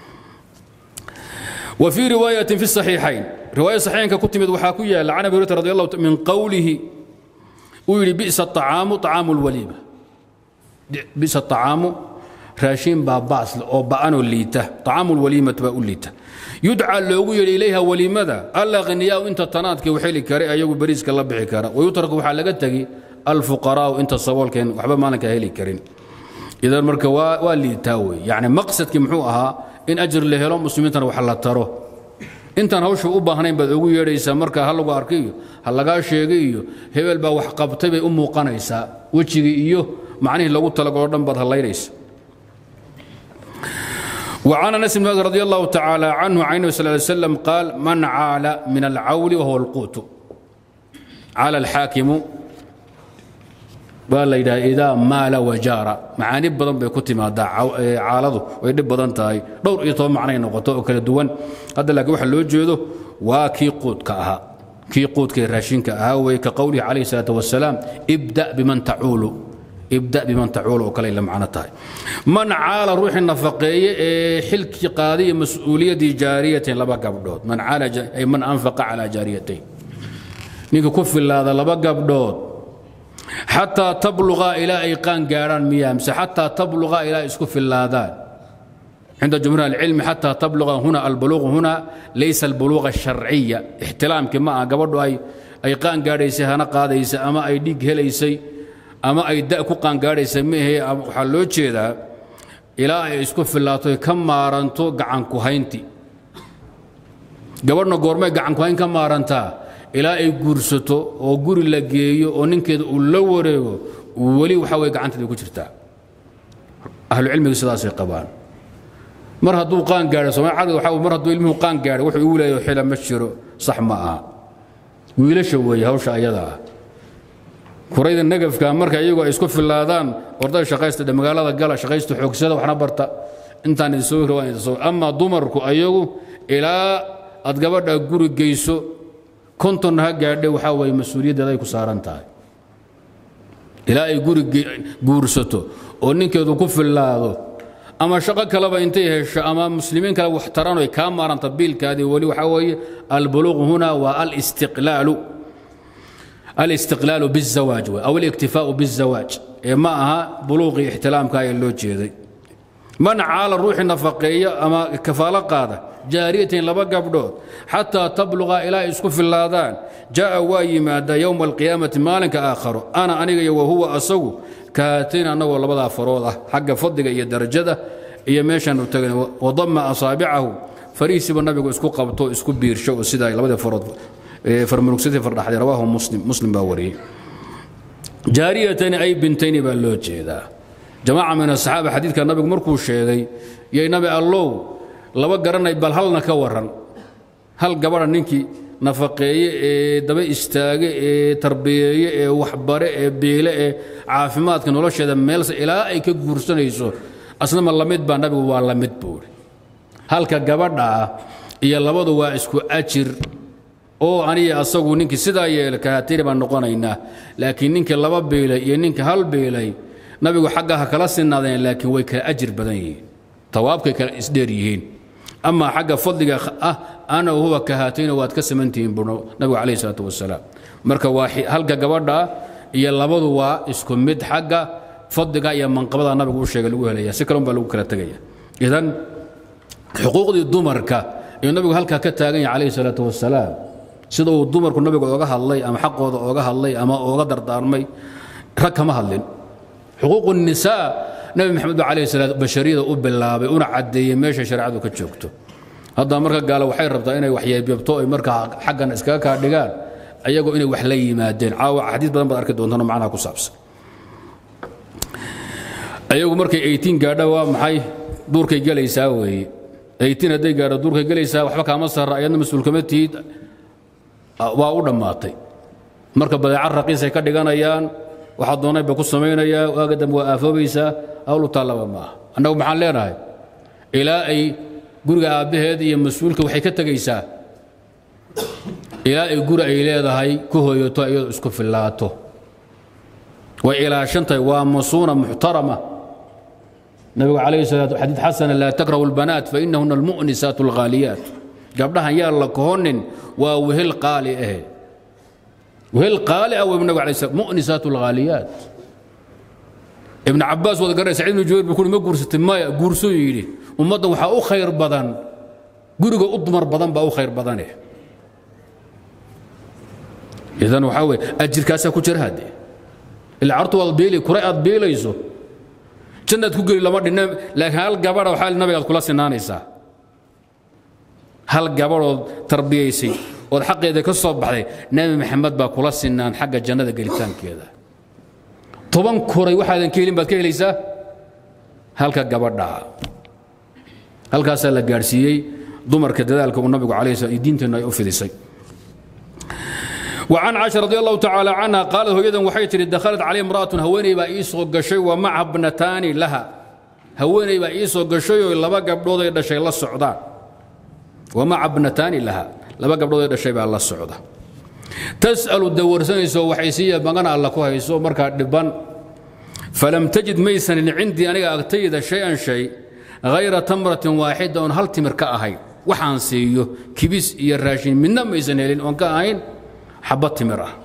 Speaker 1: وفي رواية في الصحيحين رواية صحيحين كتمت وحاكو يا عن أبي هريرة رضي الله من قوله ويلي بئس الطعام طعام الوليمة بئس الطعام راشين باباس أو بأنو الليته طعام الوليمة بأو الليته يدعى لوغو يلي إليها وليمة ألا غنياء انت تناتك وحيلي كاري أيوغو بريسك الله بحي كارا ويترك وحالقتك الفقراء انت الصوال كان وحبا مالك هيلي كارين إذا المركة والليتاوي يعني مقصدك محوها in ajir la helo muslimiintana wax la taro intaan hawsha u baahnayn baad ugu yeedhaysaa marka ha lagu arkay iyo ha lagaa sheegay iyo hebel baa wax qabtay bay u muuqanaysaa wejigii iyo macnihii lagu talagalo dhan baad hallaynaysa وعن انس بن مالك رضي الله تعالى عنه عن النبي صلى الله عليه وسلم قال من عال من العول وهو القوت عال الحاكم baa la yidhaha idaa maala wajaara macaani badan bay ku timaadaa caaladu way dhib badan tahay dhowr iyo toban macnay noqoto oo kala duwan hadda laakiin waxa loo jeedo waa kii quudka ahaa kii quudkaee raashinka ahaa weye ka qowlihi calayhi salaatu wasalaam ibda biman tacuulu ibda biman tacuulu oo kale la macno tahay man caala ruuxii nafaqeeye ee xilkii qaadiya mas-uuliyaddii jaariyatain laba gabdhood man caala ay man anfaqa calaa jaariyatayn ninka ku filaada laba gabdhood xataa tabluqa ilaa ay qaan gaadhaan miyaa mise xataa tabluqa ilaa isku fillaadaan cinda jumhuur alcilmi xataa tabluqa huna albuluuq huna laysa albuluuqa asharciya ixtilaamkii ma aha gabadhu ay ay qaan gaadhaysay hana qaadaysa ama ay dhiig helaysay ama ay da ku qaan gaadhaysay ma ahe waxaa loo jeedaa ilaa ay isku fillaato ka maaranto gacanku haynti gabadhna goormay gacanku hayn ka maarantaa ilaa ay guursato oo guri la geeyo oo ninkeeda uu la wareego weli waxa weye gacanteeda ku jirtaa ahlucilmiga sidaasay qabaan mar hadduu qaan gaadho somaali caqli waxa mar hadduu ilmuhu qaan gaadho wuxuu igu leeyahay xila ma jiro sax ma aha wiilasha weeye hawsha ayada ah kurayda negafka marka iyagu ay isku fillaadaan ordada shaqaysta dhe magaalada gala shaqaysta xoogsada waxna barta intaan idin soo waan idin soo amaa dumarku ayagu ilaa aad gabadha guri geyso kontonna ha gaadhe waxaa weeye mas-uuliyaddeeda ay ku saaran tahay ilaa ay guri guursato oo ninkeedu ku fillaado ama shaqo kaleba intay hesho ama muslimiin kale wax taran ay kaa maaranta biilkaadii weli waxaa weeye albuluuq huna waa alistiqlaalu alistiqlaalu biاzawaaj wey aw aliktifaau biاzawaaj ee ma aha buluuqii ixtilaamka ee loo jeeday man caala ruuxii nafaqeeya ama kafaalo qaada jaariyatain laba gabdhood xataa tabluqa ilaa ay isku fillaadaan jaa'a waa yimaada yowma alqiyaamati maalinka aakharo ana aniga iyo wahuwa asagu kahaatayn annagoo labadaa farood ah xagga fadliga iyo darajada iyo meeshaanu tagan wadama asaabicahu fariisiba nabigu isku qabto isku biirsho oo sidaa labadii farood farmurugsatay fardhaxday rawaahu muslim muslim baa wariyey jaariyatani ay bintayni baa loo jeedaa jamaaca min asaxaaba xadiidka nabigu markuu sheegay yay nabi allow laba garanay bal halna ka waran hal gabadha ninkii nafaqeeye ee daba istaage ee tarbiyeeye ee waxbare ee biile ee caafimaadka nolosheeda meelse ilaa ay ka guursanayso asnama lamid baa nabigu waa lamid buuri halka gabadha ah iyo labadu waa isku ajir oo aniga asagu ninkii sidaa yeela kahatiri baan noqonaynaa laakiin ninkii laba biilay iyo ninka hal biilay nabigu xagga ha kala sinaadeen laakiin way kala ajir badan yihiin tawaabkay kala isdheer yihiin amaa xagga fadliga ah ana huwa kahaatayna waad ka samantihiin buu nabigu calayhi salaatu wasalaam marka waa halka gabadha iyo labadu waa isku mid xagga fadliga iyo manqabada nabigu u sheegay lagu helaya si kale un baa lagu kala tegaya idan xuquuqdii dumarka ayuu nabigu halkaa ka taagan yahay calayhi salaatu wasalaam sida uu dumarku nabiga ooga hadlay ama xaqooda ooga hadlay ama ooga dardaarmay rag kama hadlin xuquuq الnisaa nabi maxamed ba alayh salaam bashariyada u bilaabay una caddeeyey meesha shareecadu ka joogto hadda marka gaale waxay rabtaa inay waxyeebyabto ay markaa xaggan iskaga kaa dhigaan ayagoo inay wax la yimaadeen caawa xadiis badan baad arki doontaan oo macnaha ku saabsan ayagu markay 18 gaadha waa maxay duurkay gelaysaa weeye 18 hadday gaadho duurkay gelaysaa waxba kaama sarra ayadna mas-uul kama tihid waa u dhammaatay marka badeecad raqiisay ka dhiganayaan waxaa doonay ba ku samaynayaa waaga dambe waa aafoobaysaa hawlu taallaba ma aha annagu maxaan leenahay ilaa ay guriga aabbaheed iyo mas-uulka waxay ka tegaysaa ilaa ay guri ay leedahay ku hooyato iyadoo isku fillaato way ilaashantahay waa masuuna muxtarama nabigu calayhi salaatu xadiid xasana laa takrahu albanaat fainahuna almu'nisaat alghaaliyaat gabdhahan yaa la kohonin waa wehel qaali ahe wehel qaali ah wey nabigu alayh salam mu'nisaat alghaaliyaat ibn cabaas wada garanay sacid ibnu jubayr buu kuhi ma guursatay maya guursuu yidhi ummadda waxaa u khayr badan guriga u dumar badan baa u khayr badane idan waxaa weye ajirkaasaa ku jira haddee ilaa cartu waad biili kuray aad biilayso jannaad ku geli lama dhinna laakiin hal gabadha waxaa nabigaad kula sinaanaysaa hal gabadhood tarbiyaysay ood xaqeeda ka soo baxday nebi maxamed baa kula sinaan xagga jannada gelitaankeeda toban kuray waxaadan ka helin baad ka helaysaa halka gabadhaa halkaasaa la gaadhsiiyey dumarka dadaalka uu nabigu calayhi salaam diinteenna ay u fidisay وعن عائشة رضي الله تعالى عنها قالت هويدا وحي تري دخلت علي امرأة هويني با إيسو قشي ومعها ابنتان لها هويني با إيسو قشي لبا قبضوضة يدشي الله السعودان ومع ابنتان لها لبا قبضوضة يدشي با الله السعودان تسأل الدور سنيسو وحيسية بغانا الله كوهيسو مركا دبان فلم تجد ميسن عندي أنا أغتيد شيئا شيء غير تمرة واحدة هل تمر كأهي وحان سيو كبس يراشين منا ميسن هلين وان كأهين xabad timir ah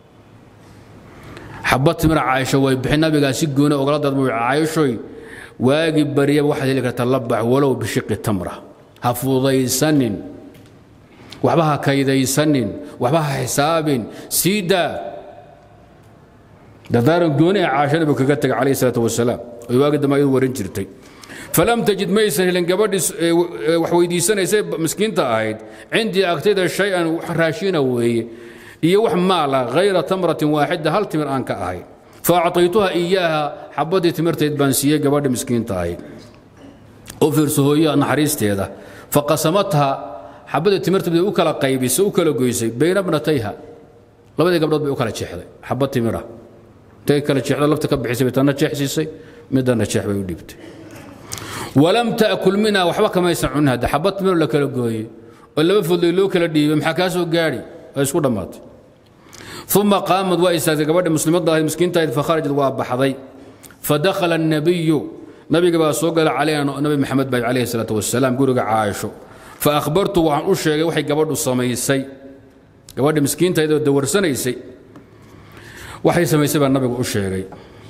Speaker 1: xabad timir caaisho way bixin nabigaa si gooni ogala dadbu caayishoy waagi baryaba waxaad heli kartaa labax walow bishiqi tamra ha fudaysanin waxba ha kaydaysanin waxba ha xisaabin sii daa dardaaran gooni ee caasho nabigu kaga tegay calayhi salaatu wasalaam oy waagi dambe ayadu warin jirtay falam tajid maysan helin gabadhii wax weydiisanaysay miskiinta ahayd cindii agtayda shay-an raashina weeye iyo wax maala hayra tamratin waaxida hal timir aan ka ahay faacطaytuha iyaaha xabadii timirtayd baan siiyey gabadha miskiinta ahayd oo fiirso hooya naxariisteeda faqasamatha xabadii timirta bay u kala qaybisay u kala goysay bayna bnatayha labadii gabdhood bay u kala jeexday xabad timira intay kala jeexdo lafta ka bixisay bay tanna jeexsiisay midana jeex bay u dhibtay walam taakul minha waxba kamaysan cunin hadda xabad timir la kala gooyey oo laba foodley loo kala dhiibay maxaa kaa soo gaadhi waa isku dhammaatay uma qaamad waa istaagtay gabadhi muslimadda ahayd miskiinta ahayd fakharajad waa baxday fadakhala الnabiyu nabiga baa soo gala calayna nabi maxamed baa calayhi salaatu wasalaam guriga caaisho faahbartu waxaan u sheegay waxay gabadhu samaysay gabadhi miskiintahayd oo dawarsanaysay waxay samaysay baa nabigu u sheegay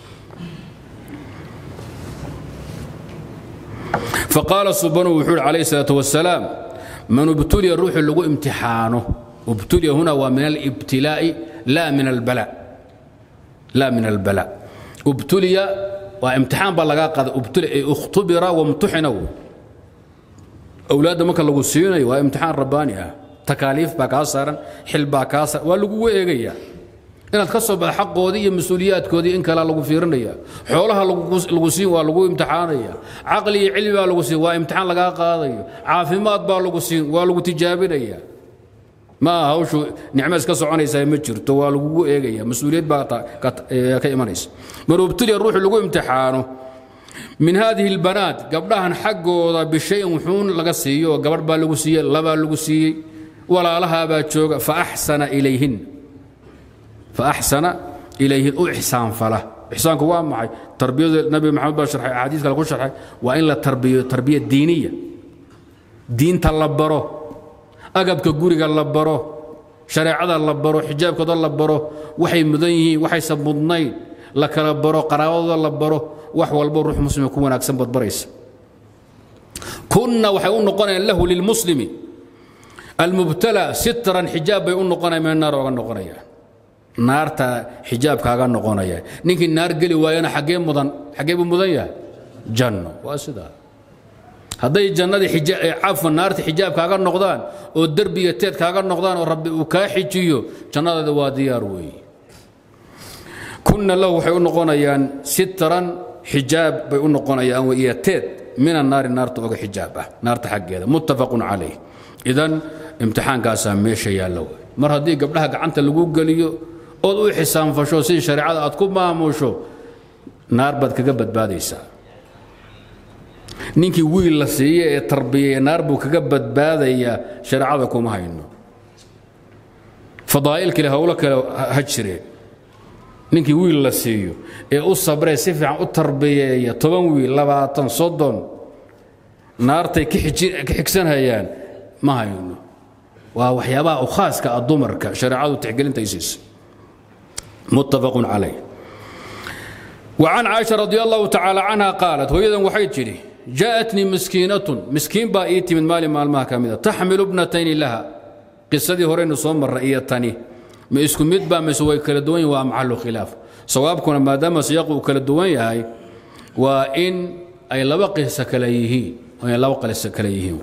Speaker 1: faqaala subanu wuxuu uhi calayhi salaatu wasalaam man ubtuliya ruuxu lagu imtixaano ubtuliya huna waa min alibtilaa'i laa min albala laa min albala ubtuliya waa imtixaan baa lagaa qaada ubtuliya ay ikhtubira wamtuxina wey awlaadda marka lagu siinayo waa imtixaan rabbaani ah takaaliif baa kaa saaran xil baa kaa saaran waa lagugu eegaya inaad ka soo baxda xaqoodii iyo mas-uuliyaadkoodii in kalea lagu fiirinaya xoolaha lagu siin waa lagu imtixaanaya caqli iyo cilmi baa lagu siin waa imtixaan lagaa qaadayo caafimaad baa lagu siin waa lagu tijaabinaya ma aha hawshu nicmo iska soconaysaa ma jirto waa lagugu eegaya mas-uuliyad baa ka imanaysa man ubtuliya ruuxu lagu imtixaano min haadihi اlbanaat gabdhahan xaggooda bishayin wuxuun laga siiyo oo gabadh baa lagu siiyey labaa lagu siiyey walaalahaabaa jooga faaxsana ilayhin faaxsana ilayhin u ixsaanfala ixsaanku waa maxay tarbiyada nabi maxamed baa sharxay axaadiis kale ku sharxay waa in la tarbiyo tarbiya diiniya diinta la baro agabka guriga la baro shareecada la baro xijaabkooda la baro waxay mudan yihiin waxaysa mudnayn la kala baro qaraabadooda la baro wax walbo ruux muslima ku wanaagsan baad baraysa kunna waxay u noqonayaan lahu lilmuslimi almubtala sitran xijaab bay u noqonayaan meel naar oga noqonayaan naarta xijaabkaaga noqonaya ninkii naar geli waayana xaggee mudan xaggee buu mudan yahay janno waa sidaa hadday jannadii cafwan naarta xijaab kaaga noqdaan oo derbiga teed kaaga noqdaan oo rabbi uu kaa xijiyo jannadaada waa diyaar weeye kunna lahu waxay u noqonayaan sitran xijaab bay u noqonayaan iyo teed min annaari naarta oga xijaab ah naarta xaggeeda muttafaqun calayh idan imtixaankaasaa meesha yaalla wey mar haddii gabdhaha gacanta lagu geliyo ood u xisaanfasho sidii shareecada aad ku maamusho naar baad kaga badbaadaysaa ninkii wiil la siiye ee tarbiyaya naar buu kaga badbaadayaa shareecada kuma hayno fadaa'il kale howlo kale ha jireen ninkii wiil la siiyo ee u sabree si fiican u tarbiyeeya toban wiil labaatan soddon naartay ka xigsanhayaan ma hayno waa waxyaabaha u khaaska ah dumarka shareecadu tixgelinta isiisa muttafaqun calayh وعن عائشة رضي الله تعالى عنها قالت ويدا وحيد جاءتني مسكينة مسكين بايتي من مال مالها كاملة تحمل ابنتين لها قصدي هورين صوم الرئية الثانية ما اسكو مدبا مسوي كلا دوين ومحل خلاف صوابكم ما دام سياقوا كلا دوين هاي وإن أي لبقي سكليهين وإن لبقي سكليهين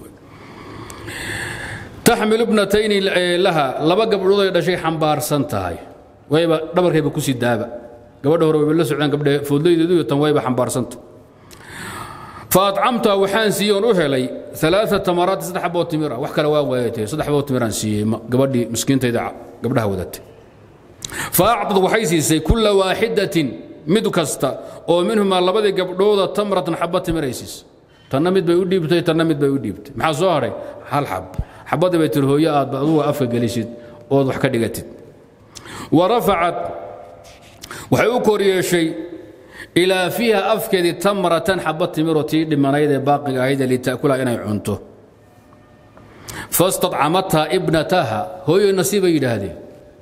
Speaker 1: تحمل ابنتين لها لبقى بلوضة شيء حنبار سنتهاي ويبا دبر كيف كوسي دابا gabadha hore way la socdaan gabdha foodlaydeedu iyo tan wayba xambaarsanta faacamta waxaan siiyey oon u helay ثلاثة تمرات saddex xaboo timira wax kale waa waayatay saddex xaboo timiraan siiyey gabadhii miskiintayda gabdhaha wadatay faacطad waxay siisay kula waaxidatin mid kasta oo minhumaa labadii gabdhooda tamratan xaba timiray siisay tanna mid bay u dhiibtay tanna mid bay u dhiibtay maxaa soo haray hal xab xabadii bay tiri hooyo aad adugu afka gelisid ood wax ka dhigatid warafacat waxay u kor yeeshay ilaa fiiha afkeedii tamratan xaba timiro tii dhimanayd ee baaqiga ahayd ee litaakulaha inay cunto fastadcamathaa ibnataha hooyo nasiibay yidhaahdeen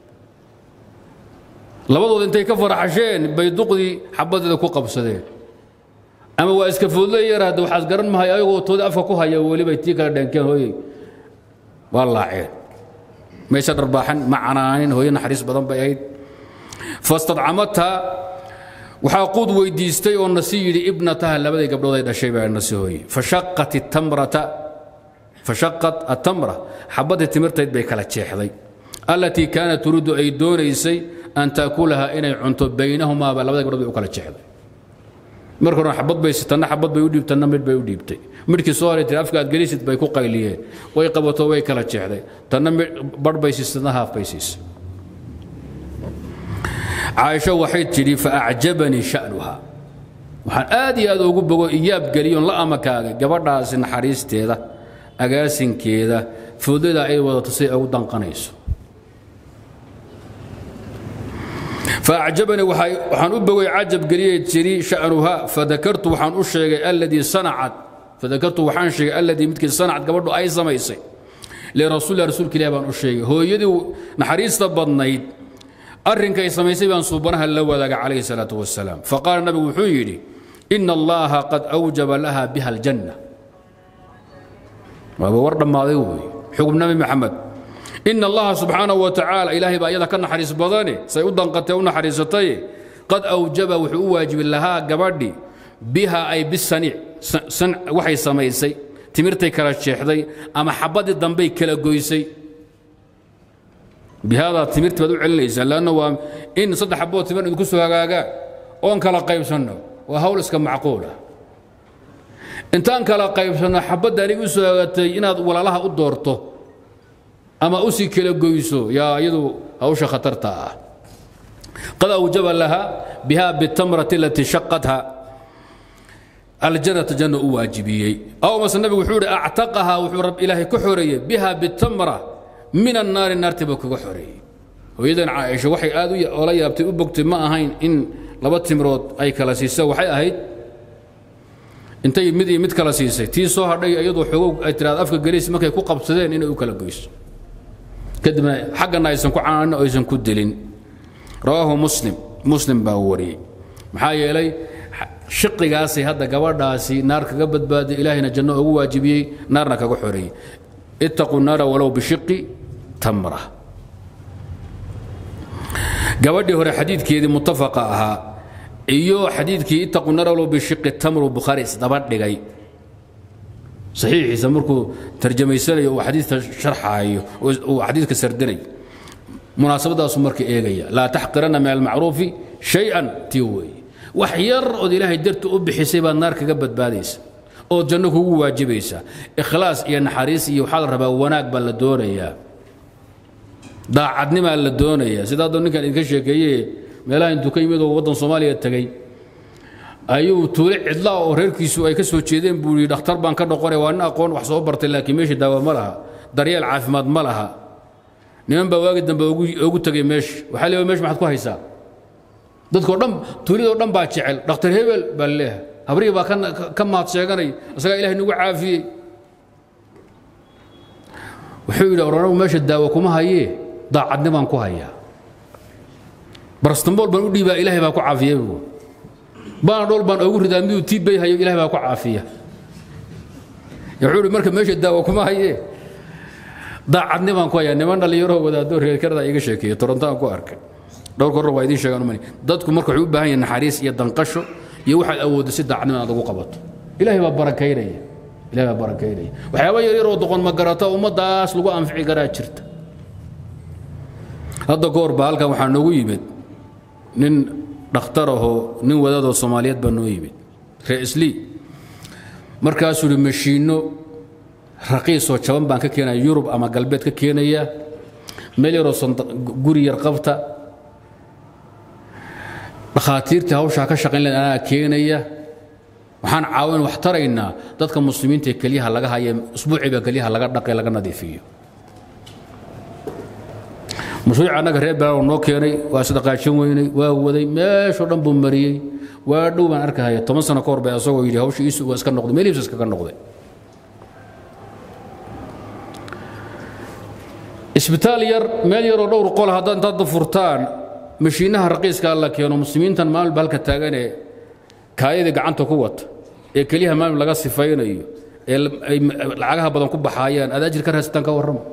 Speaker 1: labadood intay ka faraxasheen bay duqdii xabadeeda ku qabsadeen ama waa iska foodlay yaraade waxaad garan mahay ayagoo toodii afka ku haya welibay tii kala dheenkeen hooyey waa laaceen mayse dharbaaxan ma canaanin hooyo naxariis badan bay ahayd fastadcamathaa waxaa quud weydiistay oo nasi yidhi ibnataha labadii gabdhood ay dhashay baa nasi hooye fashaqat itamrata fashaqat atamra xabaddii timirtayd bay kala jeexday allatii kaanat turiidu ay doonaysay an taakulaha inay cunto baynahumaaba labada gabdhood bay u kala jeexday marka hore xabad bay tanna xabad bay u dhiibtay tanna midh bay u dhiibtay midhkii soo haray tiri afka aad gelisid bay ku qayliyeen way qabato way kala jeexday tanna barh bay siisay tanna haaf bay siisay caaisho waxay tidhi faacjabanii sha'nuha waxaan aad iyo aad ugu bogo iyaab geliyoon la amakaagay gabadhaasi naxariisteeda agaasinkeeda foodada ay wadato si ay ugu danqanayso faacjabanii waxaan u bogay cajab geliyey jiri sha'nuha fadakartu waxaan u sheegay alladii sanacad fadakartu waxaan sheegay alladii midkii sanacad gabadhu ay samaysay lirasuulilah rasuulka ilahi baan u sheegay hooyadii naxariista badnayd arrinkay samaysay baan suubanaha la wadaaga calayhi salaatu wasalaam faqaala nabigu wuxuu yidhi ina allaha qad awjaba laha biha aljanna waaba war dhammaaday wey xugub nabi maxamed ina allaha subxaanahu wa tacaala ilaahay baa iyada ka naxariis badane say u danqatee u naxariisatay qad awjaba wuxuu u waajibi lahaa gabadhi biha ay bisaniic waxay samaysay timirtay kala jeexday ama xabadii dambey kala goysay bihaadaa timirti baad u celinaysaa lanna waa in saddex xabood timir idinku soo hagaagaan oon kala qaybsanno waa hawl iska macquul ah intaan kala qaybsanno xabadda aniga u soo hagaatay inaad walaalaha u doorto ama u sii kala goyso yaa iyadu hawsha khatarta ah qad awjaba laha biha bitamrati alatii shaqatha aljannata janna u waajibiyey aw mase nabigu wuxuu ihi actaqahaa wuxuu rab ilaahay ka xoreeyey biha bitamra min annaari naartii buu kaga xoreeyey hooyadan caaisha waxay aad ola yaabtay u bogtay ma ahayn in laba timrood ay kala siisa waxay ahayd intay mid iyo mid kala siisay tii soo hadhay iyadoo xogow ay tiraada afka geliis markay ku qabsadeen inay u kala goyso kadibna xaggana aysan ku cananin oo aysan ku dilin rawaahu muslim muslim baa wariyey maxaa yeelay shiqigaasay hadda gabadhaasi naar kaga badbaaday ilaahayna janno ugu waajibiyey naarna kaga xoreeyey ittaquu naara walow bishiqi tamra gabadhii hore xadiidkeedii muttafaqa ahaa iyo xadiidkii ittaquu naara walow bishiqi tamru bukhaari isdaba dhigay saxiixiisa markuu tarjamaysanayo uu xadiidka sharxaayo uu xadiidka sardinay munaasabadaasu marka eegaya laa taxqiranna min almacruufi shay-an tii weeye wax yar ood ilaahay darti u bixisay baad naar kaga badbaadaysa ood janno kugu waajibaysa ikhlaas iyo naxariis iyo waxaa la rabaa wanaag baa la doonayaa daacadnimaa la doonayaa sida hadda ninkan idinka sheekeeye meelaha intuu ka yimid oo waddan soomaaliya tegey ayuu tuule cidlaa oo reerkiisu ay ka soo jeedeen buu yidhi dhakhtar baan ka noqonay waa nin aqoon wax soo bartay laakiin meesha daawa ma laha daryeel caafimaad ma laha niman baa waagi dambe ogu tegay meesha waxaa leeyahay meesha maxaad ku haysaa dadkoo dhan tuulidoo dhan baa jecel dhakhtar hebel baa leeyahay habrihii baa ka mahad sheeganay isagaa ilahay nagu caafiyey wuxuu yidhi oranagu meesha daawo kuma hayee daacadnimaan ku hayaa barastambool baan u dhiibaa ilaahay baa ku caafiyey buu baan dhool baan ogu ridaa miduu tiibbay hayo ilahay baa ku caafiya wuxuu yidhi marka meesha daawo kuma hayee daacadnimaan ku hayaa niman dhallinyaroo wadaadoo reerkarada iga sheekeeye torontaan ku arkay dhowrka hore waa idiin sheegaan umani dadku marka wuxuu u baahan yahay naxariis iyo danqasho iyo waxaad awooddo si daacadnimo aad ugu qabato ilaahay baa barakaynaya ilahay baa barakaynaya waxyaaba yaryar oo doqon ma garata ummaddaas lagu anfici karaa jirta hadda goor baa halkan waxaa noogu yimid nin dhakhtar ahoo nin wadaadoo soomaaliyeed baa noo yimid re'islii markaasuu yidhi mashiinno raqiisoo jaban baan ka keenaya yurub ama galbeed ka keenaya meel yaroo guri yar qabta dhakhaatiirtii hawshaa ka shaqayn lahayd anaa keenaya waxaan caawin wax taraynaa dadka muslimiinta ee kelyaha laga haya usbuuciiba kelyaha laga dhaqay laga nadiifiyo mashruuca annaga reer belaalow noo keenay waa sadaqaajin weynay waa waday meeshoo dhan buu mariyey waa dhow baan arkahaya toban sano ka hor bay asagoo yidhi hawsha iisu waa iska noqday meel iibsa iskaga noqday isbitaal yar meel yaroo dhowr qol haddaad intaad furtaan mashiinaha raqiiskaa la keeno muslimiintan maalba halka taaganee kaayadii gacanta ku wata ee keliyaha maalin laga sifaynayo ee ay lacagaha badan ku baxaayaan aad ajir ka raasitaan ka warrama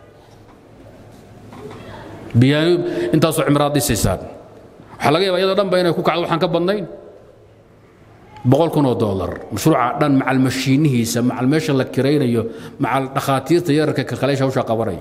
Speaker 1: biyaano intaasoo cimraad dhisaysaan waxaa laga yaabaa iyadoo dhanba inay ku kacdo waxaan ka badnayn boqol kun oo doolar mashruuca dhan macal mashiinihiisa macal meesha la kiraynayo macal dhakhaatiirta yararka kalkaleysha hawshaa qabanaya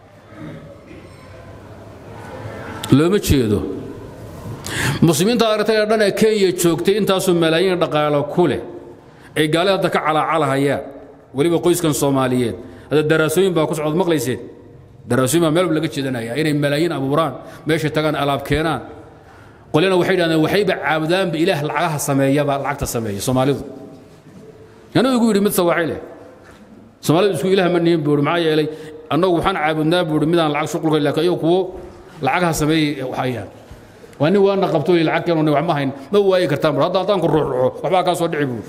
Speaker 1: looma jeedo muslimiinta aragtay ee dhan ee kenya joogtay intaasoo malaayiin dhaqaalo ku leh ay gaalida hadda ka calaacalahayaan weliba qoyskan soomaaliyeed hadda daraasooyin baa ku socod maqlayseen daraasooyin baa meel laga jeedanaya inay malaayiin abuuraan meesha tagaan alaab keenaan qolyana waxay dhahdeen waxayba caabudaanba ilaah lacagaha sameeyaba lacagta sameeya soomaalidu anuu igu yidhi mid sawaaxi leh soomaalidu isku ilaah ma nihin buuri maxaa yeelay annagu waxaan caabudnaa buu midaan lacag shuqulka laakiin ayagu kuwo lacagaha sameeyey hayaan waa nin waana qabto iyo lacag keenoo wax ma hayn ma waayi kartaan bur hadda haddaan ku ruuxruxo waxbaa kaa soo dhici buu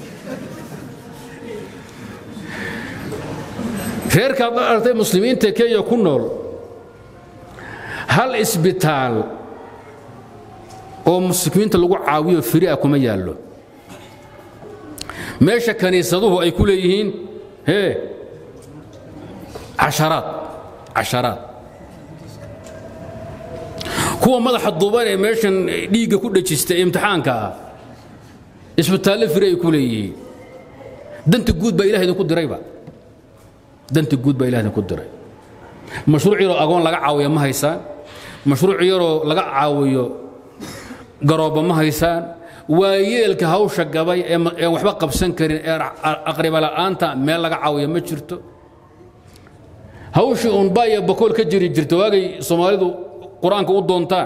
Speaker 1: reerkaad aragtay muslimiinta kenya ku nool hal isbitaal oo muslimiinta lagu caawiyo firi ah kuma yaallo meesha kaniisaduhu ay ku leeyihiin hee casharaad casharaad kuwa madaxa duuban ee meeshan dhiigga ku dhejista ee imtixaanka ah isbitaalle firi ay ku leeyihiin danta guud baa ilaah idinku dirayba danta guud baa ilah idinku diray mashruuc yaroo agoon laga caawiyo ma haysaan mashruuc yaroo laga caawiyo garoobba ma haysaan waa yeelka hawsha gabay ee waxba qabsan karin ee aqriba la'aanta meel laga caawiyo ma jirto hawshii uun baaya bakool ka jiri jirta waagay soomaalidu qur-aanka u doontaan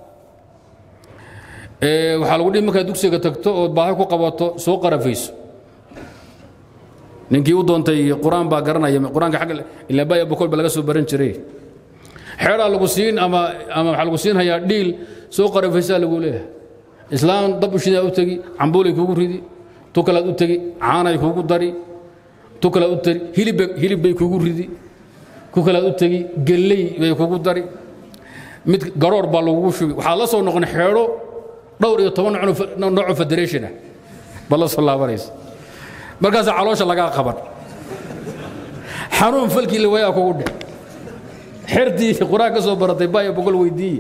Speaker 1: waxaa lagu dhihi markaad dugsiga tagto ood baahi ku qabato soo qarafayso ninkii u doontay qur-aan baa garanaya qur-aanka agga ilaa baaya bakool ba laga soo baran jiray xeeraa lagu siin ama ama waxaa lagu siin hayaa dhiil soo qarafaysaa lagu leeyahay islaam dab ushidaa u tegi cambuulay kuugu ridi tu kalaad u tegi caanay kuugu dari tu kalaad u tegi hilib hilib bay kuugu ridi ku kalaad u tegi gelley bay kuugu dari mid garoor baa lagugu shubi waxaad la soo noqon xeedho dhowr iyo toban nooco federation ah baa la soo laabanaysa markaasaa caloosha lagaa qaban xanuun falkii la waayaa kugu dhe xertii qur-aan ka soo baratay baaya boqol weydiiye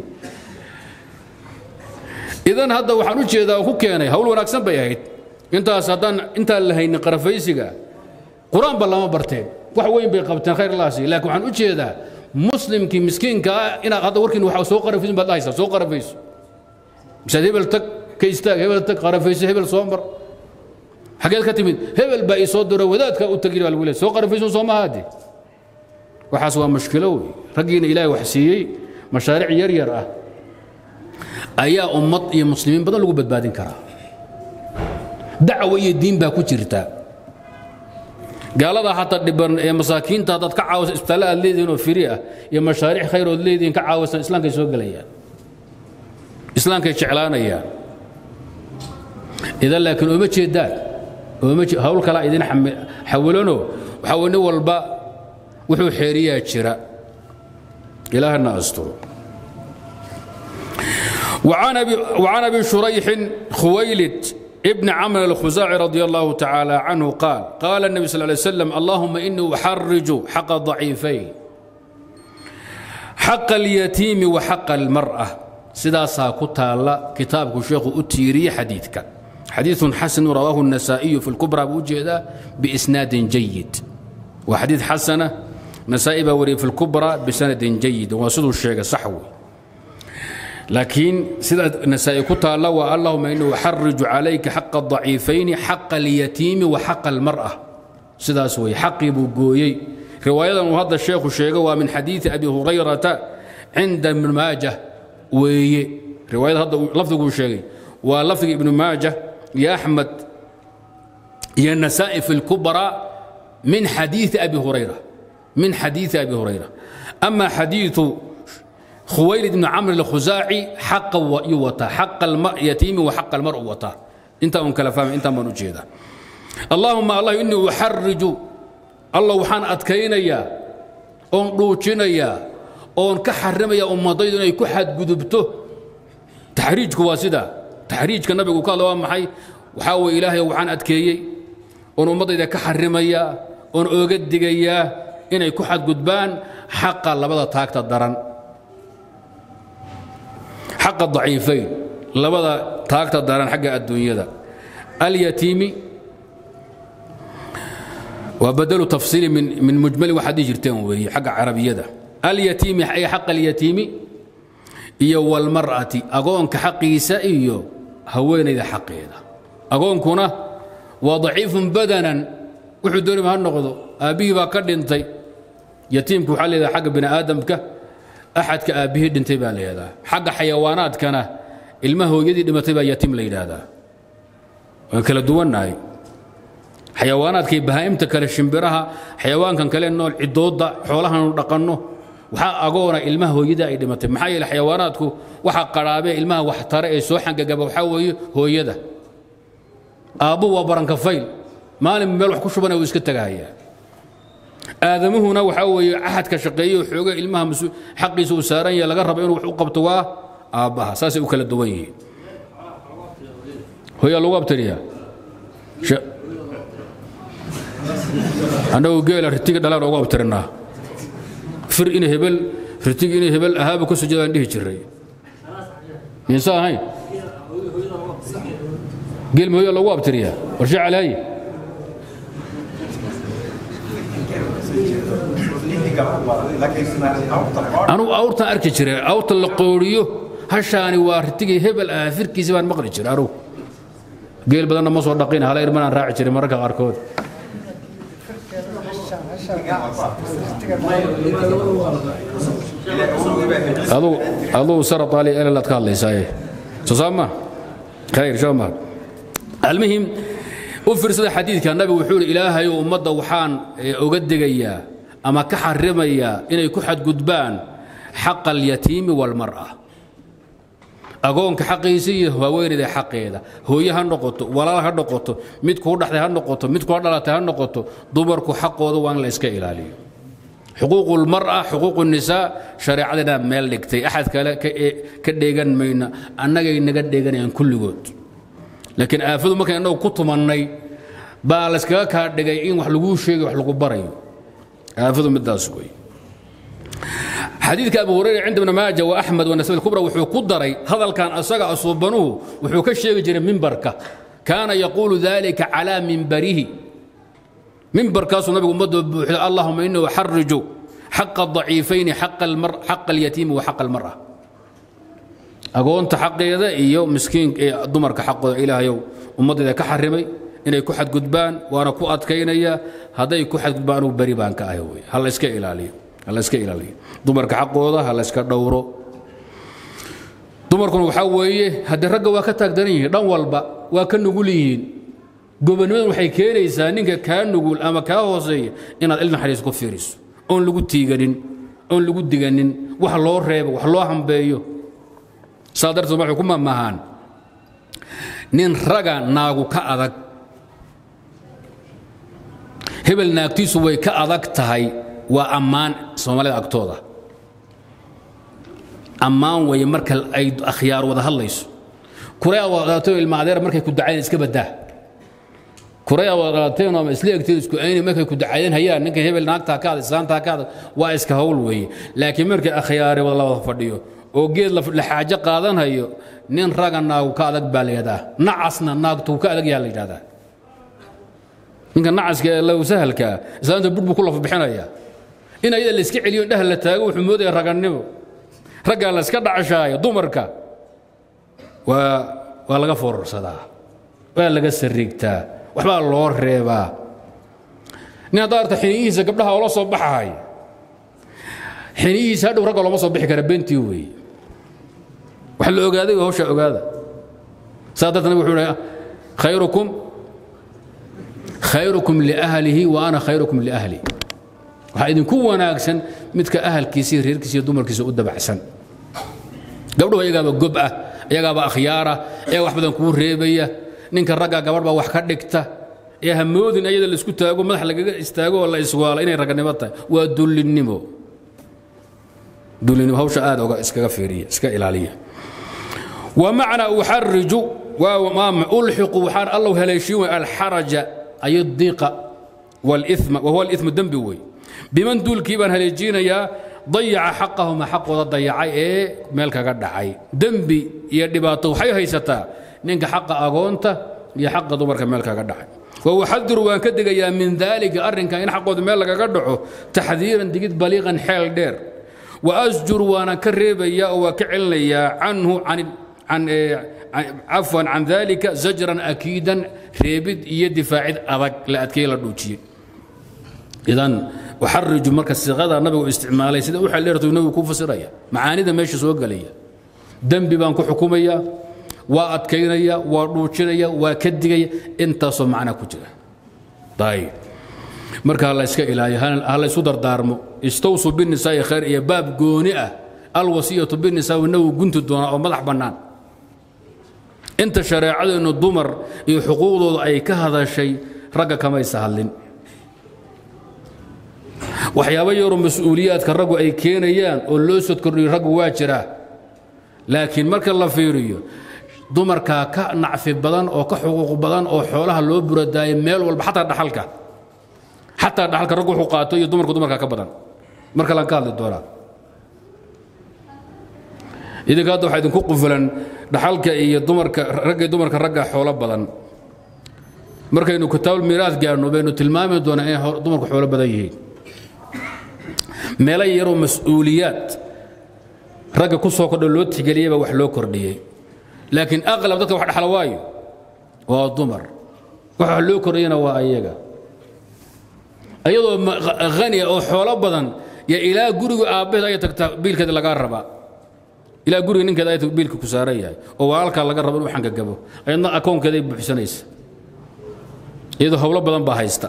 Speaker 1: idan hadda waxaan u jeedaa ku keenay hawl wanaagsan bay ahayd intaas haddaan intaan la haynin qarafaysiga qur-aanba lama barteen wax weyn bay qabteen khayr laasi laakiin waxaan u jeedaa muslimkii miskiinka ah inaad hadda warkiin waxa soo qarafaysin baad dhahaysaa soo qarafayso misaad hebel tag ka istaag hebel tag qarafayso hebel soo mar xageed ka timid hebel baa ii soo diro wadaadka u tagi baa lagu leeyahay soo qarafayso soo mahaade waxaas waa mushkilo wey raggiina ilaahay wax siiyey mashaariic yar yar ah ayaa ummad iyo muslimiin badan lagu badbaadin karaa dacwo iyo diin baa ku jirta gaalada xataa dhiban ee masaakiinta haddaad ka caawisa isbitaalle aad leedihiin oo firi ah iyo mashaariic khayr ood leedihiin ka caawisan islaamkay soo gelayaan islaamkay jeclaanayaan idan laakiin ooma jeedaan ooma hawl kalaa idin xawilano waxaa weye nin walba wuxuu xeeriyaa jira ilaahana asturo وعن أبي, وعن أبي شريح خويلد ابن عمرو الخزاعي رضي الله تعالى عنه قال قال النبي صلى الله عليه وسلم اللهم إني أحرج حق الضعيفين حق اليتيم وحق المرأة سدا ساكتا الله كتابك الشيخ أتيري حديثك حديث حسن رواه النسائي في الكبرى بوجهه بإسناد جيد وحديث حسنة نسائي بوري في الكبرى بسند جيد وصدوا الشيخ صحوي لكن سيدة نسائي كتا الله اللهم إنه أحرج عليك حق الضعيفين حق اليتيم وحق المرأة سيدة سوي حق بوغوي رواية وهذا الشيخ الشيخ ومن حديث أبي هريرة عند ابن ماجه وي رواية هذا لفظه الشيخ ولفظ ابن ماجه يا أحمد يا النسائي في الكبرى من حديث أبي هريرة من حديث أبي هريرة أما حديث خويلد بن عمرو الخزاعي حق يوتا حق اليتيم وحق المرء وتا انت ان كلا فاهم انت من وجهده اللهم الله اني احرج الله وحان ادكينيا اون دوجينيا اون كحرميا امضيد اني كحد غدبته تحريجك واسدا تحريجك النبي قال له maxay waxa way ilaahay waxaan adkeeyay oon ummadayda ka xarimaya oon ooga digaya inay ku xadgudbaan xaqa labada taagta daran حق الضعيفين لبدا تاكتا داران حق الدنيا اليتيم وبدل تفصيل من من مجمل وحديث جرتين وهي حق عربية ده اليتيم أي حق اليتيم iyo walmar'ati agoonka xaqiisa iyo haweenayda xaqeeda agoonkuna waa daciifun badanan wuxuu doonima ha noqdo aabbihii baa ka dhintay yatiimku waxaa leedahay xagga bini aadamka axadka aabbihii dhintay baa la yidhahdaa xagga xayawaanaadkana ilma hooyadii dhimatay baa yatiim la yidhaahdaa waan kala duwannahay xayawaanaadkii bahaa'imta kale shimbiraha xayawaankan kale nool cidooda xoolahanu dhaqanno waxaa agoona ilmaha hooyada ay dhimatay maxaa yeele xayawaanaadku waxa qadhaabee ilmaha wax tare ee soo xangagaba waxaa weeye hooyada aabbu waa barankafayl maalin meel wax ku shubana wuu iska tagahayaa aadamuhuna waxaa weeye axadka shaqeeye oo xooga ilmaha xaqiisa uu saaran yahay laga rabo inuu wax u qabto waa aabbaha saasay u kala duwan yihiin hooyaa lagu abtiriyaa annagu geela ritiga dhalaan ugu abtirinaa fir in hebel ritig in hebel ahaaba ka sujadaan dhihi jiray miinsa ahayn geel ma hooyaa lagu abtiriyaa warshe calaaye anugu awrtan arki jiray awrta la qooriyo hashaani waa ritigii hebel ah firkiisi baan maqli jiray anugu geel badanna ma soo dhaqin hala irmanaan raaci jiray mararka qaarkood aduu sara taali elelaad ka hadlaysaaye soo saama khayr soo ma almuhim u fiirsada xadiidka nabigu wuxuu yidhi ilaahay ummadda waxaan oga degayaa ama ka xarimayaa inay ku xadgudbaan xaqa alyatiimi waalmar'a agoonka xaqiisa iyo haweenayda xaqeeda hooye ha noqoto walaal ha noqoto mid kuu dhaxday ha noqoto mid kula dhalatay ha noqoto dumarku xaqooda waa in la iska ilaaliyo xuquuqu lmar'a xuquuqu nisaa shareecadana meel dhigtay axad kale ka dheegan mayna annagay naga dheeganayaan kulligood laakiin aafadu markaan innagu ku tumannay baa layskaga kaa dhigay in wax laguu sheegay wax lagu barayo aafadu midaas wey xadiidka abu hurayra cinda ibn maaja wa axmed wa nasab kubra wuxuu ku daray hadalkan asaga asuubanuhu wuxuu ka sheegi jiray mimbarka kaana yaquulu dalika calaa mimbarihi mimbarkaasuu nabigu ummadoo buuxda allahuma inii uxariju xaqa daciifayni xaqa alyatiimi wa xaqa almar'a agoonta xaqeeda iyo miskiin dumarka xaqooda ilaahayow ummaddeeda ka xarimay inay ku xadgudbaan waana ku adkaynaya hadday ku xadgudbaan anugu beri baan ka ahay wey ha la iska ilaaliyo ha la iska ilaaliyo dumarka xaqooda ha la iska dhowro dumarkuna waxaa weeye haddii ragga waa ka taagdaran yihiin dhan walba waa ka nugul yihiin gobonnimadan waxay keenaysaa ninka kaa nugul ama kaa hooseeya inaad il naxariis ku fiiriso oon lagu tiiganin oon lagu diganin wax loo reebo wax loo hambeeyo saa darteed waxay ku mamahaan nin raga naagu ka adag hebel naagtiisu way ka adag tahay waa ammaan soomaalida agtooda ammaan weeye marka ay akhyaar wada hadlayso kurea wadaateen ilma adeer markay ku dacayen iska badaa kurea wadaateen ama isla egteed isku ayni markay ku dacayen hayaan ninka hebel naagtaa ka adag islaantaa ka adag waa iska hawl weeye laakiin markay akhyaare wada la wada fadhiyo oo geed la xaajo qaadanhayo nin raga naagu ka adag baa la yidhahdaa nacasna naagtuu ka adag yaa la yidhahdaa ninka nacaska ee low sahalkaa islaanta bur buu ku lafa bixinaya in ayada la iska celiyo indhaha la taago wuxuu moodaya ragannimo raggaa la iska dhacashaayo dumarka waa waa laga foorarsadaa waa laga sariigtaa waxbaa loo reebaa nin haddaa arta xiniyihiisa gabdhaha oola soo baxahay xiniyihiisa hadhow ragga looma soo bixi kara bentii weeye wax la ogaaday hawshaa ogaada saa darta nabig wuxuu hi khayrukum khayrukum liahlihi wa ana khayrukum liahli waxaa idinku wanaagsan midka ahalkiisa iyo reerkiisa iyo dumarkiisa u dabacsan gabdhuhu ayagaaba gob ah ayagaaba akhyaara ayagaa wax badan kuu reebaya ninka ragga gabadh baa wax ka dhigta ee hamoodin ayada la isku taago madax lagaga istaago oo la iswaalo inay raganimo tahay waa dullinnimo dullinnimo hawsha aad oga iskaga fiiriya iska ilaaliya ومعنى أحرج ألحق وحان الله هليشيو الحرج أي الضيق والإثم وهو الإثم الدنبوي بمن دول كيبان هليجين يا ضيع حقه ما حقه ضيع إيه مالك قد عي دنبي يدباتو حي هيستا نينك حق أغونتا يا حق دبرك مالك قد عي وهو حذر وان كدق يا من ذلك أرن كان حقه مالك قد تحذيرا دقيت بليغا حيل دير وأزجر وانا كريب يا وكعلن يا عنه عن عن عفوا عن ذلك زجرا اكيدا ريبد يد فاعد ادق لا ادكي لا دوجيه اذا احرج مركز صيغه النبي استعمالي سيده وحا ليرتو النبي كو فسريا معانيده ماشي سو غليا دنبي بان كو حكوميا وا ادكينيا وا دوجينيا وا كدغيا انت سو معنا كجرا ayib marka hala iska ilaaliyo hala isu dardaarmo istawsuu binisaa'i khayr iyo baab gooni ah alwasiyatu binisaa inagu gunti doonaa oo madax bannaan inta shareecadeennu dumar iyo xuquuqdooda ay ka hadashay ragga kamaysa hadlin waxyaabo yaroo mas-uuliyaadka raggu ay keenayaan oo loo sod kordhiyo raggu waa jiraa laakiin marka la fiiriyo dumarkaa ka nacfi badan oo ka xuquuq badan oo xoolaha loo buradaayo meel walba xataa dhaxalka xataa dhaxalka raggu wuxuu qaato iyo dumarku dumarkaa ka badan mar kalaan ka hadli doonaa idinka hadda waxaa idinku qufulan dhaxalka iyo dumarka ragga iyo dumarka ragga xoolo badan markaynu kitaabul miiraas gaarno baynu tilmaami doonaa inay dumarku xoolo badan yihiin meelo yaroo mas-uuliyaad ragga ku soo kordho loo tixgeliyey baa wax loo kordhiyey laakiin aqlab dadka wax dhaxla waayo waa dumar wax wax loo kordhiyana waa ayaga ayadoo haniya oo xoolo badan ya ilaa guriga aabbaheed ay tagtaa biilkeeda lagaa rabaa ilaa guriga ninkeeda ay biilka ku saaran yahay oo walaalkaa laga rabo inuu xangagabo ayadna akoonkeeda ay buuxsanaysa iyadoo howlo badan baa haysta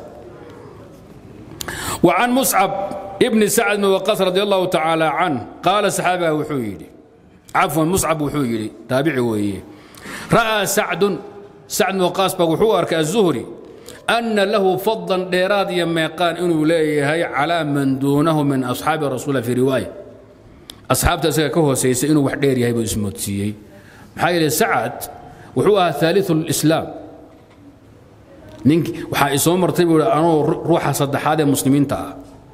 Speaker 1: وعن مصعب ابن سعد بن وقاص رضي الله تعالى عنه قال صحابه وحويلي عفوا مصعب وحويلي تابعي ويه رأى سعد سعد بن وقاص بوحو أرك الزهري أن له فضلا ديراد يميقان إنه ليه على من دونه من أصحاب الرسول في رواية أصحاب تسكى كهو سيس إنه وحدير يهيب اسمه تسيي محايل سعد وحوها ثالث الإسلام nink waxaa isoo martay buu anoo ruuxa saddexaad ee muslimiinta ah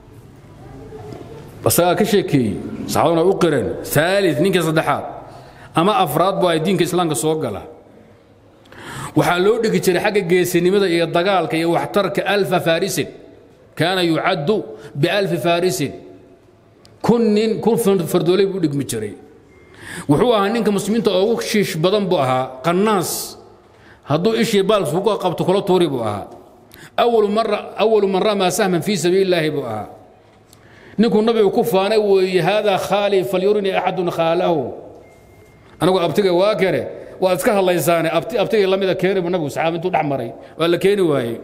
Speaker 1: asagaa ka sheekeeyey saxaabaduna u qireen aali ninka saddexaad ama afraad bu ay diinka islaamka soo gala waxaa loo dhigi jiray xagga geesinimada iyo dagaalka iyo waxtarka alfa farisin kaana yucaddu bialfi farisin kun nin kun fardooley buu dhigmi jiray wuxuu ahaa ninka muslimiinta ugu shiish badan buu ahaa qannaas hadduu ishii baalks ku qabto kula tuuri buu ahaa awalu man ramaa sahman fii sabiili illaahi buu ahaa ninkuu nabigu ku faanay weeye haadaa khaali falyurinii axadun khaalahu anagu abtiga waa kene waad iska hadlaysaane abtigii lamida keeni buu nabigu saxaaba intuu dhex maray waa la keeni waayey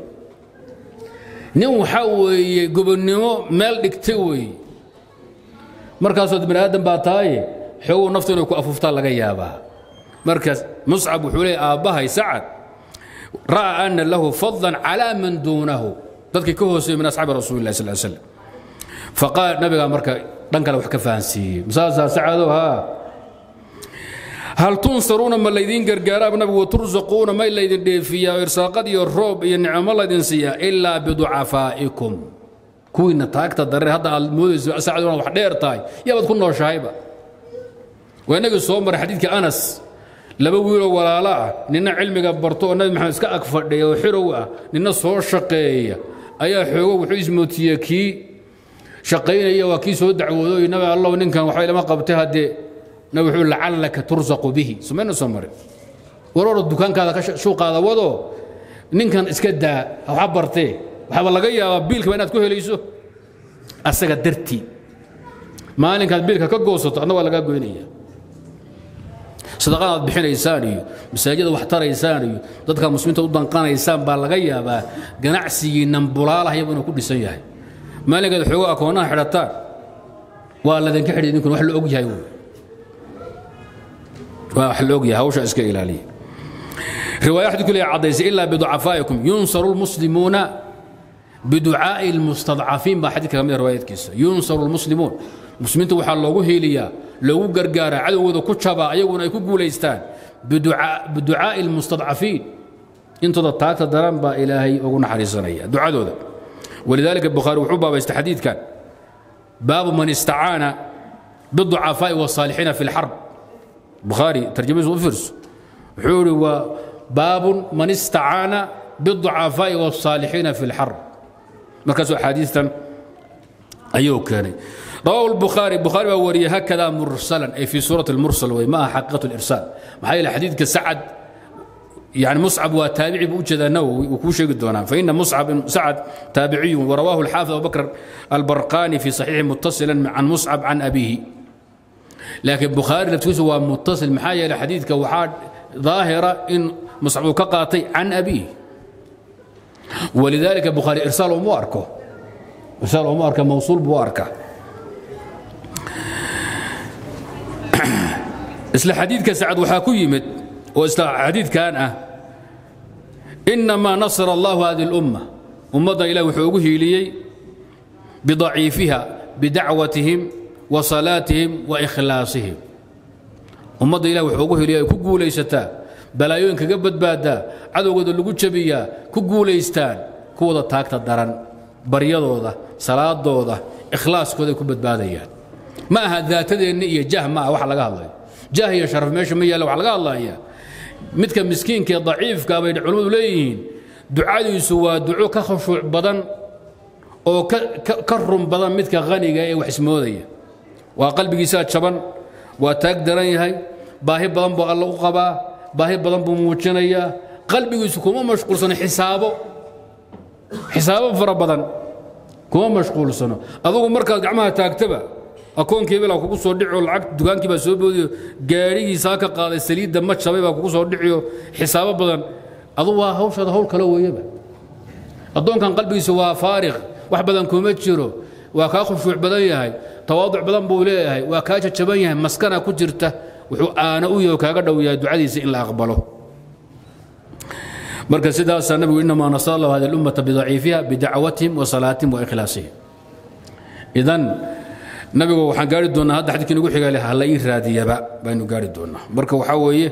Speaker 1: nin waxaa weeye gobonnimo meel dhigtay weeye markaasoo bani aadan baa taaye xoogow naftu inay ku afuuftaa laga yaabaa markaas muscab wuxuu leeyay aabbahay sacad ra'a ana lahu fadlan calaa man duunahu dadkii ka hooseeyey min asxaabi rasuuli lah sal slam faqaal nabigaa marka dhan kale wax ka fahansiiyey masaasaa sacadow haa hal tunsaruuna ma laydiin gargaaraaba nabigu watursaquuna may laydin dheefiyaa irsaaqad iyo roob iyo nicmo laydin siiyaa ilaa biducafaa'ikum kuwiina taagta dareer hadda aad moodayso sacaduna wax dheer tahay yabaad ku nooshahayba waa inagii soo maray xadiidkii anas laba wiiloo walaalo ah nina cilmiga barto oo nabi maxamed iska ag fadhiya oo xirow ah nina soo shaqeeya ayaa xoogo wuxuu ismootiyey kii shaqaynaya waa kii soo dacwoodo nabi allow ninkan waxba ilama qabtay haddee nabi wuxuu lacallaka tursaqu bihi sumayna soo marin waroro dukaankaada ka shuuqaada wado ninkan iska daa waxa bartee waxaaba laga yaabaa biilkaba inaad ku helayso asaga dartii maalinkaad biilka ka goosato adna waa lagaa goynaya sadaqada aad bixinaysaan iyo masaajida wax taraysaan iyo dadka muslimiinta u danqanaysaan baa laga yaabaa ganacsigiinnan bulaalah iyagu inuu ku dhisan yahay maalinkaad xoogo akoonaha xidhataan waa ladinka xidhay idinkuna wax la og yahay wey waa wax la og yahay hawsha iska ilaaliya riwaaya xadiidku leeyahay caddaysay ilaa biducafaa'ikum yunsaru lmuslimuuna biducaa'i lmustadcafiin baa xadiidka ka mid riwaayadkiisa yunsaru lmuslimuun muslimiinta waxaa loogu hiiliyaa loogu gargaaraa cadowgooda ku jabaa ayaguna ay ku guulaystaan biducaa'i lmustadcafiin intooda taagta daran baa ilaahay ugu naxariisanaya ducadooda walidaalika bukhaari wuxuu baabaystay xadiidkan baabu man istacaana biducafaa'i wasaalixiina fi lxarb bukhaari tarjamadiisu u fiirso wuxuu ihi waa baabun man istacaana biducafaa'i wasaalixiina fi lxarb markaasuu axaadiistan ayuu keenay رواه البخاري بخاري وري هكذا مرسلا أي في سورة المرسل وما حقيقة الإرسال محايل حديث كسعد يعني مصعب وتابعي بوجد نووي وكوشي قدونا فإن مصعب سعد تابعي ورواه الحافظ أبو بكر البرقاني في صحيح متصلا عن مصعب عن أبيه لكن بخاري لفتوس هو متصل محايل حديث كوحاد ظاهرة إن مصعب كقاطي عن أبيه walidaalika bukhaari irsaal uma arko irsaal uma arka mawsuul buu arka isla xadiidka sacad waxaa ku yimid oo isla xadiidkan ah inamaa nasara allahu hadi اlumma ummaddan ilah wuxuu ugu hiiliyey bidaciifiha bidacwatihim wa salaatihim wa ikhlaasihim ummadda ilah wuxuu ugu hiiliyay ay ku guulaysataa balaayooyin kaga badbaadaa cadowgooda lagu jabiyaa ku guulaystaan kuwada taagta daran baryadooda salaadooda ikhlaaskooda ay ku badbaadayaan ma aha daatadeenna iyo jah ma aha wax laga hadlayo jah iyo sharaf meesha ma yaalla wax laga hadlaya midka miskiinka ee daciifka bay culimmadu leeyihiin ducadiisu waa duco ka khushuuc badan oo ka run badan midka haniga ee wax ismoodaya waa qalbigiisaa jaban waa taag daran yahay baahi badan buu alla u qabaa baahi badan buu muujinayaa qalbigiisu kuma mashquulsano xisaabo xisaabo fara badan kuma mashquulsano adugu markaad gacmaha taagtaba akoonkii bilaa kugu soo dhicio lacag dukaankii baa soo boodiyo gaadhigiisaa ka qaaday saliidda ma jabay baa kugu soo dhiciyo xisaabo badan adu waa hawshaada hawl kale weeyaba addoonkan qalbigiisa waa faariq wax badan kuma jiro waa kaa khushuuc badan yahay tawaaduc badan buu leeyahay waa kaa jajaban yahay maskana ku jirta wuxuu aana u yaho kaaga dhow yahay ducadiisa in la aqbalo marka sidaasaa nabigu inamaa nasara allahu hadi اlummata bidaciifiha bidacwatihim wa salaatihim wa ikhlaasihim idan nabigu waxaan gaari doonnaa hadda xadidkii nagu xiga ha la ii raadiyaba baynu gaari doonnaa marka waxaa weeye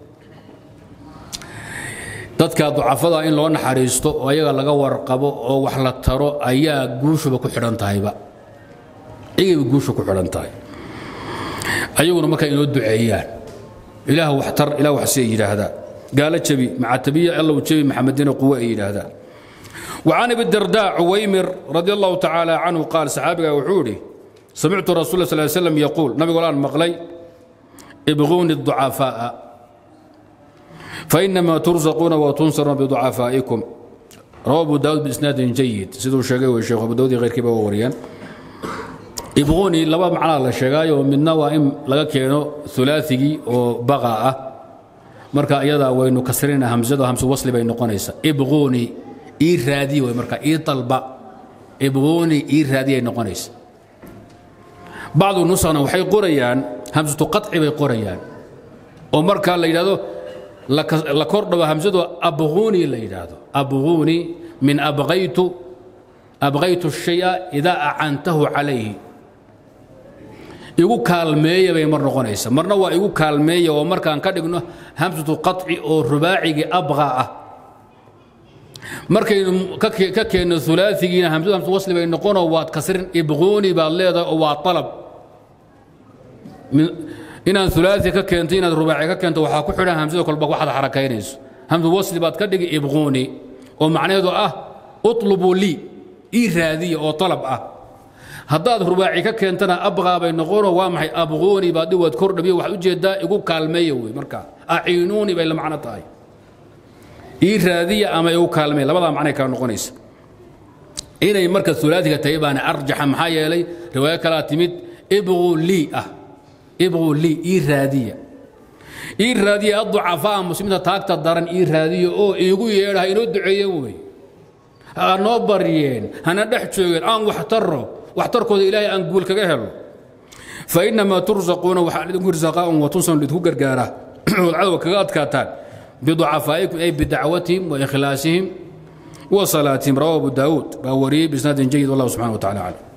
Speaker 1: dadka ducafada in loo naxariisto oo ayaga laga warqabo oo wax la taro ayaa guushuba ku xidhan tahayba iyagayba guusha ku xidhan tahay ayaguna marka inoo duceeyaan ilaah wax tar ilaah wax si ay yidhaahdaan gaalo jabi macatabiya allow jabi maxamedina quwe ay yidhaahdaan وعن ابي الدرداء عويمر رضي الله تعالى عنه قال صحابي وحوري سمعت رسول الله صلى الله عليه وسلم يقول نبي الآن مقلي ابغوني الضعفاء فإنما ترزقون وتنصرون بضعفائكم رواه أبو داود بإسناد جيد سيدو الشيخ والشيخ أبو داود غير كبا ووريان ابغوني لبا معنا الله الشيخ ومن نوائم لغا كينو ثلاثي وبغاء مركا ايضا وينو كسرين همزة همس وصل بين نقونيسا ابغوني اي رادي ومركا اي طلبا ابغوني اي رادي نقونيسا bacdu nusana waxay qorayaan hamsatu qaci bay qorayaan oo markaa la yidhahdo la kordhabo hamsadu abquuni la yidhaahdo abquuni min abqaytu abqaytu shaya idaa acantahu calayhi igu kaalmeeya bay mar noqonaysa marna waa igu kaalmeeya oo markaan ka dhigno hamsatu qaci oo rubaacigii abqa ah markaynu ka keenno ulaaigiina hamsadu hamsu wasli bay noqonoo waad kasrin ibquuni baad leedahay oo waa alab inaad ulaai ka keento inaad rubaaci ka keento waxaa ku xidhan hamsada kolba waxaad xarakaynayso hamsu wasli baad ka dhigi ibquuni oo macnaheedu ah uطlubuu lii ii raadiya oo alab ah haddaad rubaaci ka keentana abqaa bay noqonoo waa maxay abquuni baad waad kordhabiyo waxaad ujeedaa igu kaalmeeya wey markaa aciinuuni bay la macno tahay ii raadiya ama igu kaalmeeya labadaa macnay kala noqonaysa inay marka ulaaiga tahay baana arjaxa maxaa yeelay riwaayo kalaa timid ibquu lii ah ibquu lii ii raadiya ii raadiya aducafaa muslimiinta taagta daran ii raadiya oo iigu yeedha ha inoo duceeyeen wey ha noo baryeen hana dhex joogeen aan wax taro waxtarkooda ilaahay aan guul kaga helo fainamaa tursaquuna waxaa idinku risaaqaa'un watunsan idinku gargaaraa ood cadowga kaga adkaataan biducafaa'ikum ay bidacwatihim wa ikhlaasihim wa salaatihim rawahu abu daawuud baa wariyey bisnaadin jayid wallahu subxana wa tacala aclam